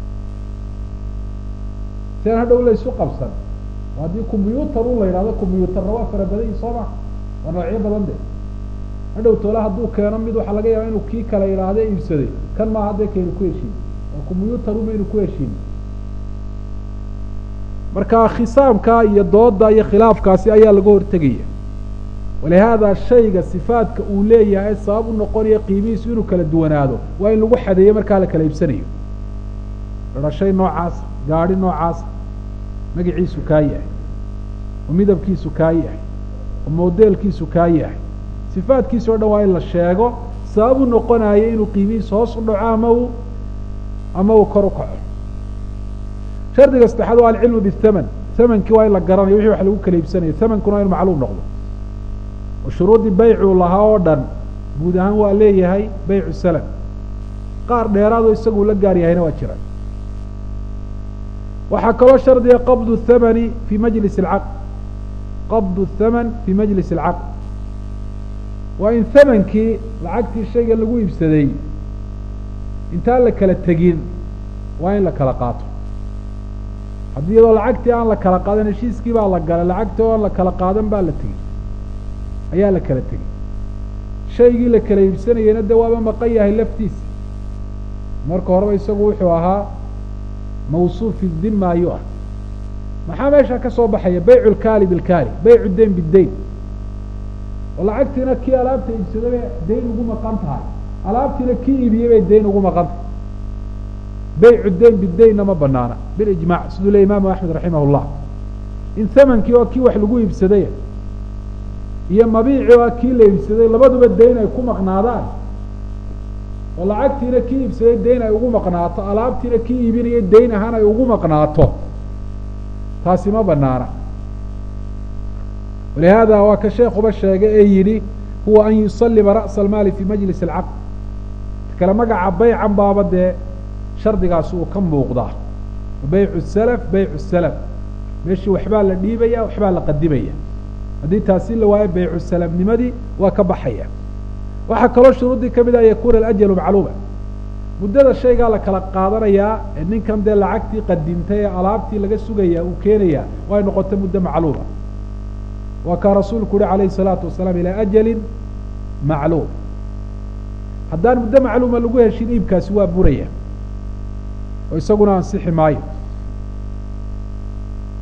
si aan hadhow la isu qabsan oo haddii combyuutar u la yidhahdo combyuutarna waa fara badan yihi soo ma waa noocyo badan de hadhow toole hadduu keeno mid waxaa laga yaaba inuu kii kale yidhaahde iibsaday kan maa hadda kaynu ku heshiin oo combyuutar umaynu ku heshiin marka khisaamka iyo dooda iyo khilaafkaasi ayaa laga hortegaya walihaada shayga sifaadka uu leeyahay sabab u noqonaya qiimihiisu inuu kala duwanaado waa in lagu xadeeyo markaa la kala iibsanayo dhashay noocaasa gaadhi noocaasa magaciisu kaa yahay oo midabkiisu kaa yahay oo modeelkiisu kaa yahay sifaadkiisa o dhan waa in la sheego sabab u noqonayo inuu qiimihiisu hoos u dhaco ama uu ama uu kor u kaco shardiga saddexaad waa alcilmu bithaman thamankii waa in la garanayo wixii wax lagu kala iibsanayo thamankuna waa in macluum noqdo oo shuruuddii baycuu lahaa oo dhan guud ahaan waa leeyahay baycu salam qaar dheeraadoo isaguu la gaar yahayna waa jira waxaa kaloo shardiga qabdu thamani fi majlis alcaqd qabdu thaman fi majlis alcaqd waa in thamankii lacagtii shayga lagu iibsaday intaan la kala tegin waa in la kala qaato haddii iyadoo lacagtii aan la kala qaadan heshiiskii baa la galay lacagtii oo aan la kala qaadan baa la tegey ayaa la kala tegey shaygii la kala iibsanayena de waaba maqan yahay laftiisa marka horeba isagu wuxuu ahaa mawsuuf fi dhima ayuu ah maxaa meesha ka soo baxaya baycu lkaali bilkaali baycu dayn bidayn oo lacagtiina kii alaabta iibsaday bay dayn ugu maqan tahay alaabtiina kii iibiyey bay dayn ugu maqan tahay baycu dayn bidaynna ma banaana bilijmac siduu le imaamu axmed raximah llah in thamankii oo kii wax lagu iibsaday iyo mabiici oo kii la iibsaday labaduba dayn ay ku maqnaadaan oo lacagtiina kii iibsaday dayn ay ugu maqnaato alaabtiina kii iibinaya dayn ahaan ay ugu maqnaato taasi ma banaana walihaada waa ka sheekuba sheegay ee yidhi huwa an yusalima ra'sa almaali fi majlis alcaqd kale magaca baycan baaba dee shardigaasi uu ka muuqdaa baycu salaf baycu salaf meeshii waxbaa la dhiibaya waxbaa la qadimaya haddii taasi la waayo baycu salafnimadii waa ka baxaya waxaa kaloo shuruuddii ka mid ah yakuuna alajalu macluuma muddada shaygaa la kala qaadanayaa ee ninkan dee lacagtii qadimtay ee alaabtii laga sugaya uu keenaya way noqota muddo macluuma waa kaa rasuulku uhi calayhi salaatu wasalaam ilaa ajalin macluum haddaan muddo macluuma lagu heshin iibkaasi waa buraya oo isaguna ansixi maayo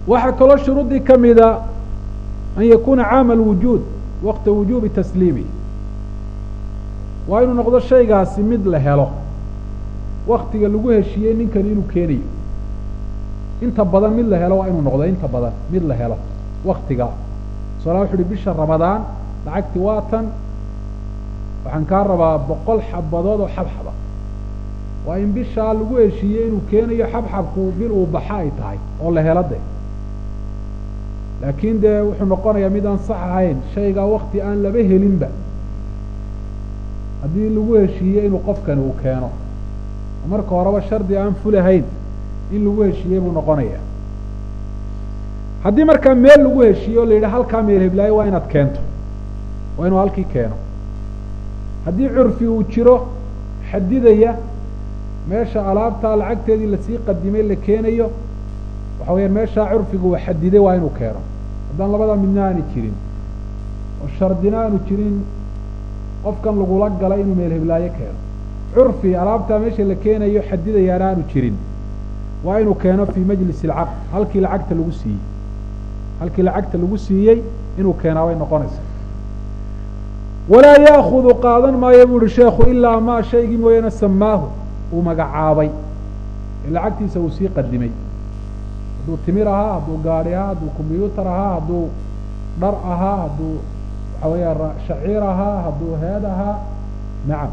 waxaa kaloo shuruuddii ka mida an yakuuna caama alwujuud waqta wujuubi tasliimi waa inuu noqdo shaygaasi mid la helo waktiga lagu heshiiyey ninkani inuu keenayo inta badan mid la helo waa inuu noqdo inta badan mid la helo waktiga soala wuxu uhi bisha ramadaan lacagti waa tan waxaan kaa rabaa boqol xabadood oo xabxaba waa in bishaa lagu heshiiyey inuu keenayo xabxabku bil uu baxa ay tahay oo la helo de laakiin dee wuxuu noqonayaa mid aan sax ahayn shaygaa wakti aan laba helinba haddii lagu heshiiyey inuu qofkani uu keeno marka horeba shardi aan fulahayn in lagu heshiiyey buu noqonaya haddii markaa meel lagu heshiiye o la yidhi halkaa meel heblaayo waa inaad keento waa inuu halkii keeno haddii curfi uu jiro xadidaya meesha alaabtaa lacagteedii lasii qadimay la keenayo waxa weyaan meeshaa curfiga uu xadiday waa inuu keeno haddaan labada midna aani jirin oo shardina aanu jirin qofkan lagula galay inuu meel heblaayo keeno curfi alaabtaa meesha la keenayo xadidayaana aanu jirin waa inuu keeno fii majlis alcaqd halkii lacagta lagu siiyey halkii lacagta lagu siiyey inuu keenaa bay noqonaysaa walaa yaakudu qaadan maayo bu uhi sheekhu ilaa maa shaygii mooyaane samaahu uu magacaabay ee lacagtiisa uu sii qadimay hadduu timir ahaa hadduu gaadhi ahaa hadduu combyuutar ahaa hadduu dhar ahaa hadduu waxa weeyaa shaciir ahaa hadduu heed ahaa nacam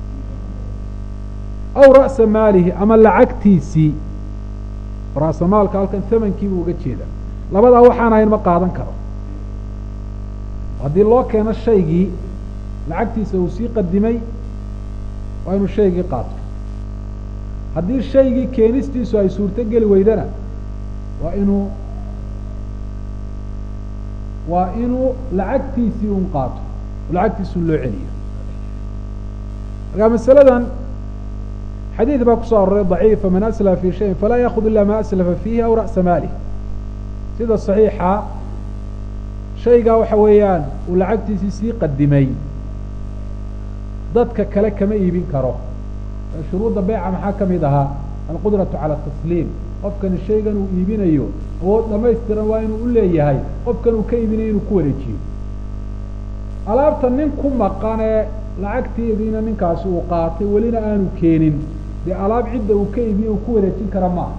aw ra'sa maalihi ama lacagtiisii ra'sa maalka halkan thamankii buu uga jeedaa labadaa waxaan ahayn ma qaadan karo haddii loo keeno shaygii lacagtiisa uu sii qadimay waa inuu shaygii qaato haddii shaygii keenistiisu ay suurto geli weydana waa inuu waa inuu lacagtiisii un qaato lacagtiisun loo celiyo markaa masaladan xadiid baa kusoo aroray daciifa man aslafa fi shayin falaa yaakud ila ma aslafa fiihi aw ra'sa maalih sida saxiixa shaygaa waxa weeyaan uu lacagtiisii sii qadimay dadka kale kama iibin karo shuruudda beyca maxaa ka mid ahaa alqudratu cala tasliim qofkani shaygan uu iibinayo awood dhamaystiran waa inuu u leeyahay qofkan uu ka iibinayo inuu ku wareejiyo alaabta nin ku maqanee lacagteediina ninkaasi uu qaatay welina aanu keenin dee alaab cidda uu ka iibiye uu ku wareejin kara maaha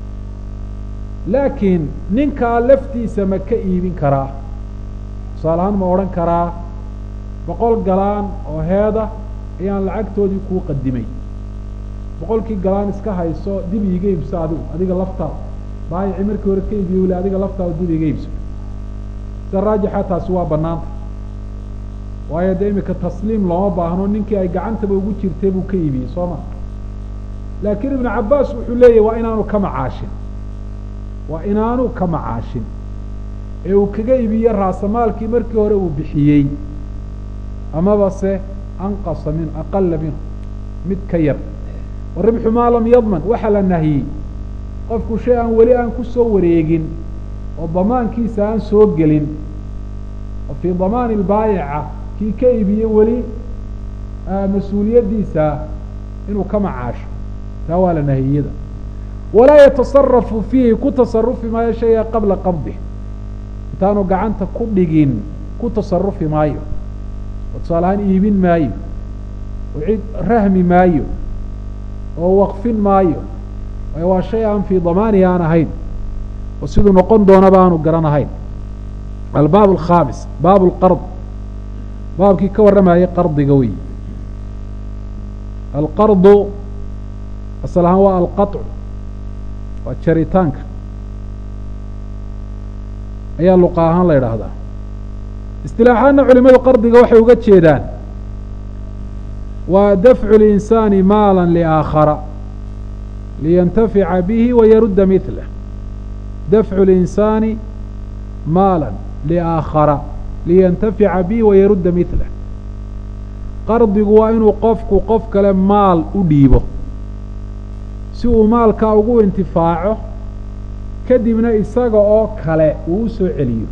laakiin ninkaa laftiisa ma ka iibin karaa tusaale ahaan ma odhan karaa boqol galaan oo heeda ayaan lacagtoodii kuu qadimay boqolkii galaan iska hayso dib iiga iibso adigu adiga laftaada baayici markii hore ka iibiye weli adiga laftaada dib iiga iibso sida raajixa taasi waa banaanta waayo dee imika tasliim looma baahno ninkii ay gacantaba ugu jirtay buu ka iibiyey soo ma laakiin ibnu cabbaas wuxuu leeyahy waa inaanu ka macaashin waa inaanu ka macaashin ee uu kaga iibiye raasamaalkii markii hore uu bixiyey amaba se anqasa min aqala minhu mid ka yar waribxu maa lam yadman waxaa la nahiyey qofku shay aan weli aan ku soo wareegin oo damaankiisa aan soo gelin oo fii damaani lbaayica kii ka iibiye weli mas-uuliyaddiisa inuu ka macaasho taa waa la nahiyada walaa yatasarafu fiihi ku tasarufi maayo shayga qabla qabdih intaanu gacanta ku dhigin ku tasarufi maayo oo tusaale ahaan iibin maayo oo cid rahmi maayo oo waqfin maayo waayo waa shay aan fii damaanihi aan ahayn oo siduu noqon doonaba aanu garan ahayn albaab alkhaamis baab lqard baabkii ka warramayay qardiga wey alqardu asal ahaan waa alqaطcu waa jaritaanka ayaa luqa ahaan la idhaahdaa istilaaxaadna culimadu qardiga waxay uga jeedaan waa dafcu linsaani maala liaakhara liyantafica bihi wayarudda mihlah dafcu linsaani maala liaakhara liyantafica bihi wayarudda mihlah qardigu waa inuu qofku qof kale maal u dhiibo si uu maalkaa ugu intifaaco kadibna isaga oo kale uu u soo celiyo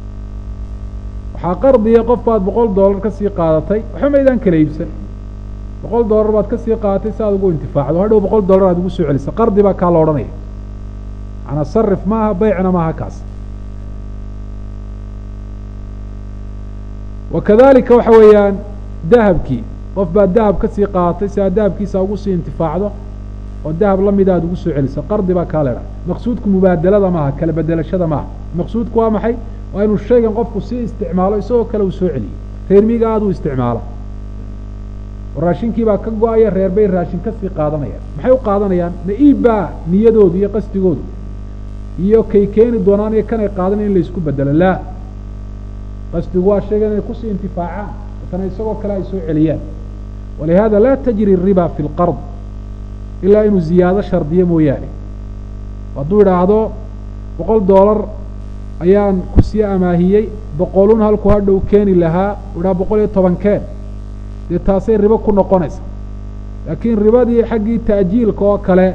waxaa qardiya qof baad boqol dollar ka sii qaadatay waxba maydaan kala iibsan boqol dollar baad kasii qaadatay si aad ugu intifaacdo hadhow boqol dollar aad ugu soo celisa qardi baa kaa la odhanaya manaa sarif maaha beycna maaha kaas wa kadalika waxa weeyaan dahabkii qof baad dahab kasii qaadatay si aad dahabkiisa ugu sii intifaacdo oo dahab lamida aad ugu soo celiso qardi baa kaa leedha maqsuudku mubaadalada maaha kala bedelashada maaha maqsuudku waa maxay waa inuu shaygan qofku sii isticmaalo isagoo kale uu soo celiyey reermiga aad u isticmaalo raashinkii baa ka go-aya reer bay raashin kasii qaadanayaan maxay u qaadanayaan na-iib baa niyadoodu iyo qasdigoodu iyo kay keeni doonaan iyo kanay qaadanayan in laysku bedelo laa qasdigu waa shaygan inay kusii intifaacaan kana isagoo kale ay soo celiyaan walihada laa tajri riba fi lqard ilaa inuu ziyaado shardiyo mooyaane hadduu idhaahdo boqol dollar ayaan kusii amaahiyey boqolun halkuu hadhow keeni lahaa u idhaha boqol iyo toban keen dee taasay ribo ku noqonaysa laakiin ribadii xaggii ta'jiilka oo kale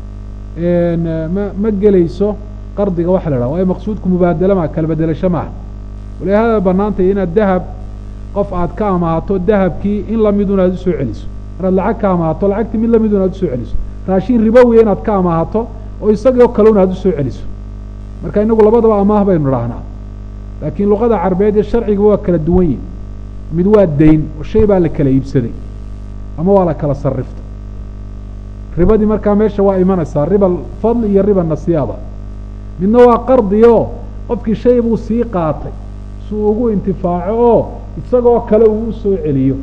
ma ma gelayso qardiga waxa la dhaha waayo maqsuudku mubaadalo maa kala bedelasho maaha walihada banaantay inaad dahab qof aad ka amaahato dahabkii in lamidun aad usoo celiso maraad lacag ka amaahato lacagtii mid lamidun aad usoo celiso raashin ribowiya inaad ka amaahato oo isagoo kalena aad usoo celiso marka inagu labadaba amaah baynu idhaahnaa laakiin luqada carbeed iyo sharciga waa kala duwan yihin mid waa dayn oo shay baa la kala iibsaday ama waa la kala sarifta ribadii markaa meesha waa imanaysaa riba fadl iyo riba nasiyaada midna waa qardi oo qofkii shay buu sii qaatay si uu ugu intifaaco oo isagoo kale uu usoo celiyo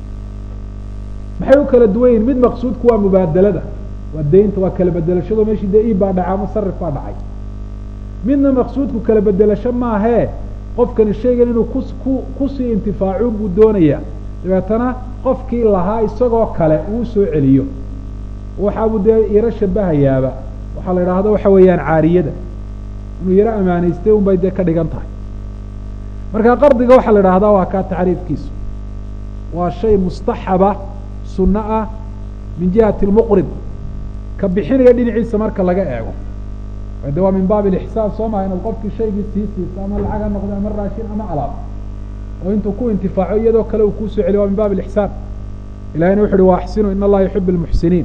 maxay u kala duwan yihin mid maqsuudku waa mubaadalada waa daynta waa kala bedelashado meeshii dee iib baa dhacay ama sarif baa dhacay midna maqsuudku kala bedelasho maahee qofkani shaygan inuu kus ku kusii intifaaco buu doonayaa dabeetana qofkii lahaa isagoo kale uu soo celiyo waxaabuu dee yaro shabahayaaba waxaa la idhaahda waxa weeyaan caariyada inuu yaro amaanaystay un bay dee ka dhigan tahay marka qardiga waxaa la idhaahdaa waa kaa tacriifkiisu waa shay mustaxaba sunno ah min jihati lmuqrid ka bixinaya dhinaciisa marka laga eego de waa min baab ilixsaan soo maha inaad qofkii shaygii sii siiso ama lacag ha noqdo ama raashin ama alaab oo intuu ku intifaaco iyadoo kale uu kuusoo celiyo waa min baab ilixsaan ilahina wuxu uhi wa axsinu in allaha yuxib lmuxsiniin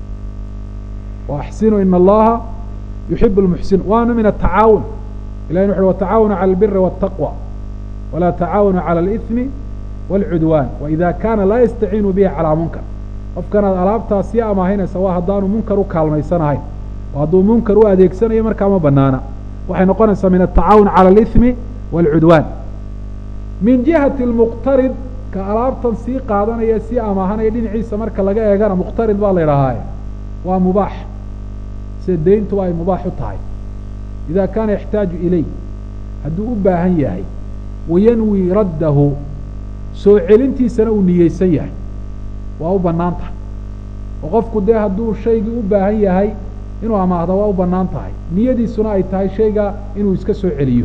wa axsinu in allaha yuxib lmuxsiniin waana min atacaawun ilahina wuxu uhi watacaawanu cala albiri waataqwa walaa tacaawanu cala alihmi wاlcudwaan waida kaana laa yastaciinu bihi calaa munkar qofkanaad alaabtaa sii amaahinaysa waa haddaanu munkar u kaalmaysanahayn oo hadduu munkar u adeegsanayo markaa ma banaana waxay noqonaysaa min atacaawun cala alihmi wاlcudwaan min jihati lmuqtarid ka alaabtan sii qaadanaya sii amaahanaya dhinaciisa marka laga eegana muqtarid baa la idhahaaye waa mubaax sida deyntuba ay mubaax u tahay ida kaana yaxtaaju ilay hadduu u baahan yahay wayanwi raddahu soo celintiisana uu niyeysan yahay waa u bannaan tahay oo qofku dee hadduu shaygii u baahan yahay inuu amaahda waa u bannaan tahay niyadiisuna ay tahay shayga inuu iska soo celiyo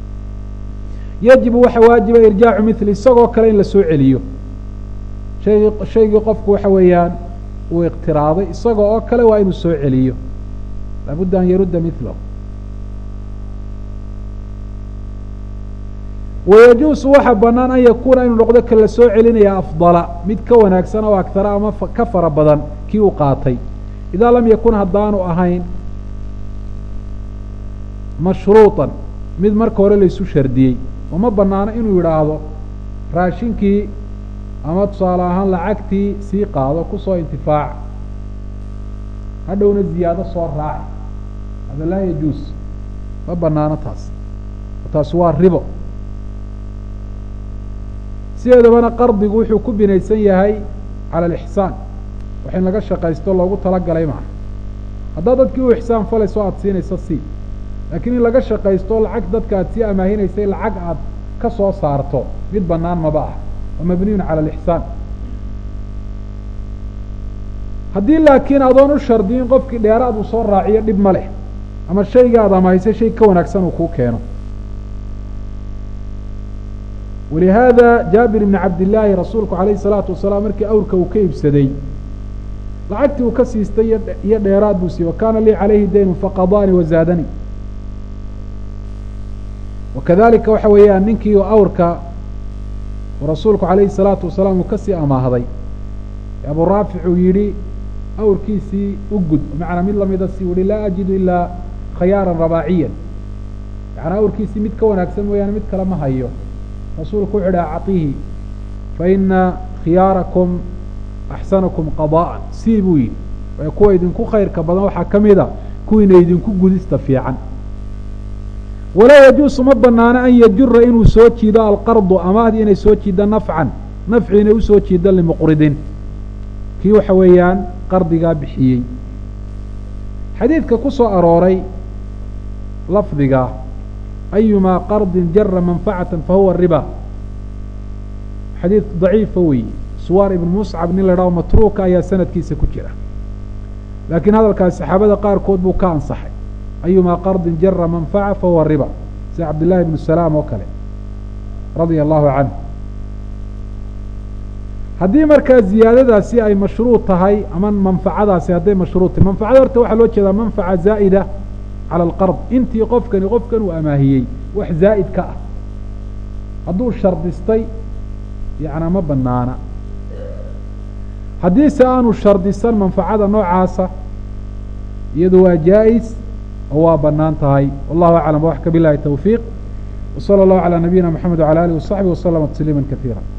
yajibu waxa waajiba irjaacu mili isagoo kale in la soo celiyo shaygii shaygii qofku waxa weeyaan uu iqtiraaday isaga oo kale waa inuu soo celiyo laabudda an yarudda milahu wayajuusu waxa banaan an yakuuna inuu noqdo ka la soo celinaya afdala mid ka wanaagsan oo agtara ama ka fara badan kii uu qaatay idaa lam yakun haddaanu ahayn mashruuطan mid marka hore laysu shardiyey oo ma banaano inuu yidhaahdo raashinkii ama tusaale ahaan lacagtii sii qaado kusoo intifaac hadhowna ziyaado soo raaci hada laa yajuus ma banaano taas taasi waa ribo sideedabana qardigu wuxuu ku binaysan yahay cala alixsaan wax in laga shaqaysto loogu talagalay maaha haddaad dadkii u ixsaan falayso aada siinayso sii laakiin in laga shaqaysto lacag dadka aad sii amaahinaysay lacag aad ka soo saarto mid bannaan maba ah waa mabniyun cala alixsaan haddii laakiin adoon u shardiyin qofkii dheeraad uu soo raaciyo dhib ma leh ama shayga aad amahaysay shay ka wanaagsan uu kuu keeno walihaada jaabir ibni cabdillaahi rasuulku calayhi salaatu wasalaam markii awrka uu ka iibsaday lacagtii uu ka siistay iyo dheeraad buu siiyey wa kaana lii calayhi daynun faqadaanii wazaadanii wakadalika waxa weeyaan ninkii awrka rasuulku calayhi salaatu wasalaam uu kasii amaahday abu raafic uu yidhi awrkiisii u gud macnaa mid lamida si yihi laa ajidu ilaa khayaaran rabaaciyan macnaa awrkiisii mid ka wanaagsan mooyaane mid kale ma hayo rasuulku wuxu uhi acطihi faina khiyaarakum axsanakum qadaa'an sii buu yidhi ee kuwa idinku khayrka badan waxaa ka mida kuwiina idinku gudista fiican walaa yajuusu ma banaano an yajura inuu soo jiido alqardu amahdii inay soo jiiddo nafcan nafci inay usoo jiiddo limuqridin kii waxa weeyaan qardigaa bixiyey xadiidka ku soo arooray lafdiga ayumaa qardin jara manfacata fahuwa riba xadiid daciifa weeye suwaar ibn muscab nin la dhaho matruuka ayaa sanadkiisa ku jira laakiin hadalkaas saxaabada qaarkood buu ka ansaxay ayumaa qardin jara manfaca fahuwa riba sida cabdillahi ibnu salaam oo kale radia allahu canh haddii markaa ziyaadadaasi ay mashruuط tahay ama manfacadaasi hadday mashruuط tahay manfacada horta waxaa loo jeedaa manfaca zaa'ida calى alqard intii qofkani qofkan uu amaahiyey wax zaa'id ka ah hadduu shardistay yacnaa ma banaana haddiise aanu shardisan manfacada noocaasa iyadu waa jaa-is oo waa banaan tahay wallahu aclam waxka bilahi towfiiq wslى اllahu عalى nabiyina mxamed wعalى alih وصaxbih وslma تsliima kaثiira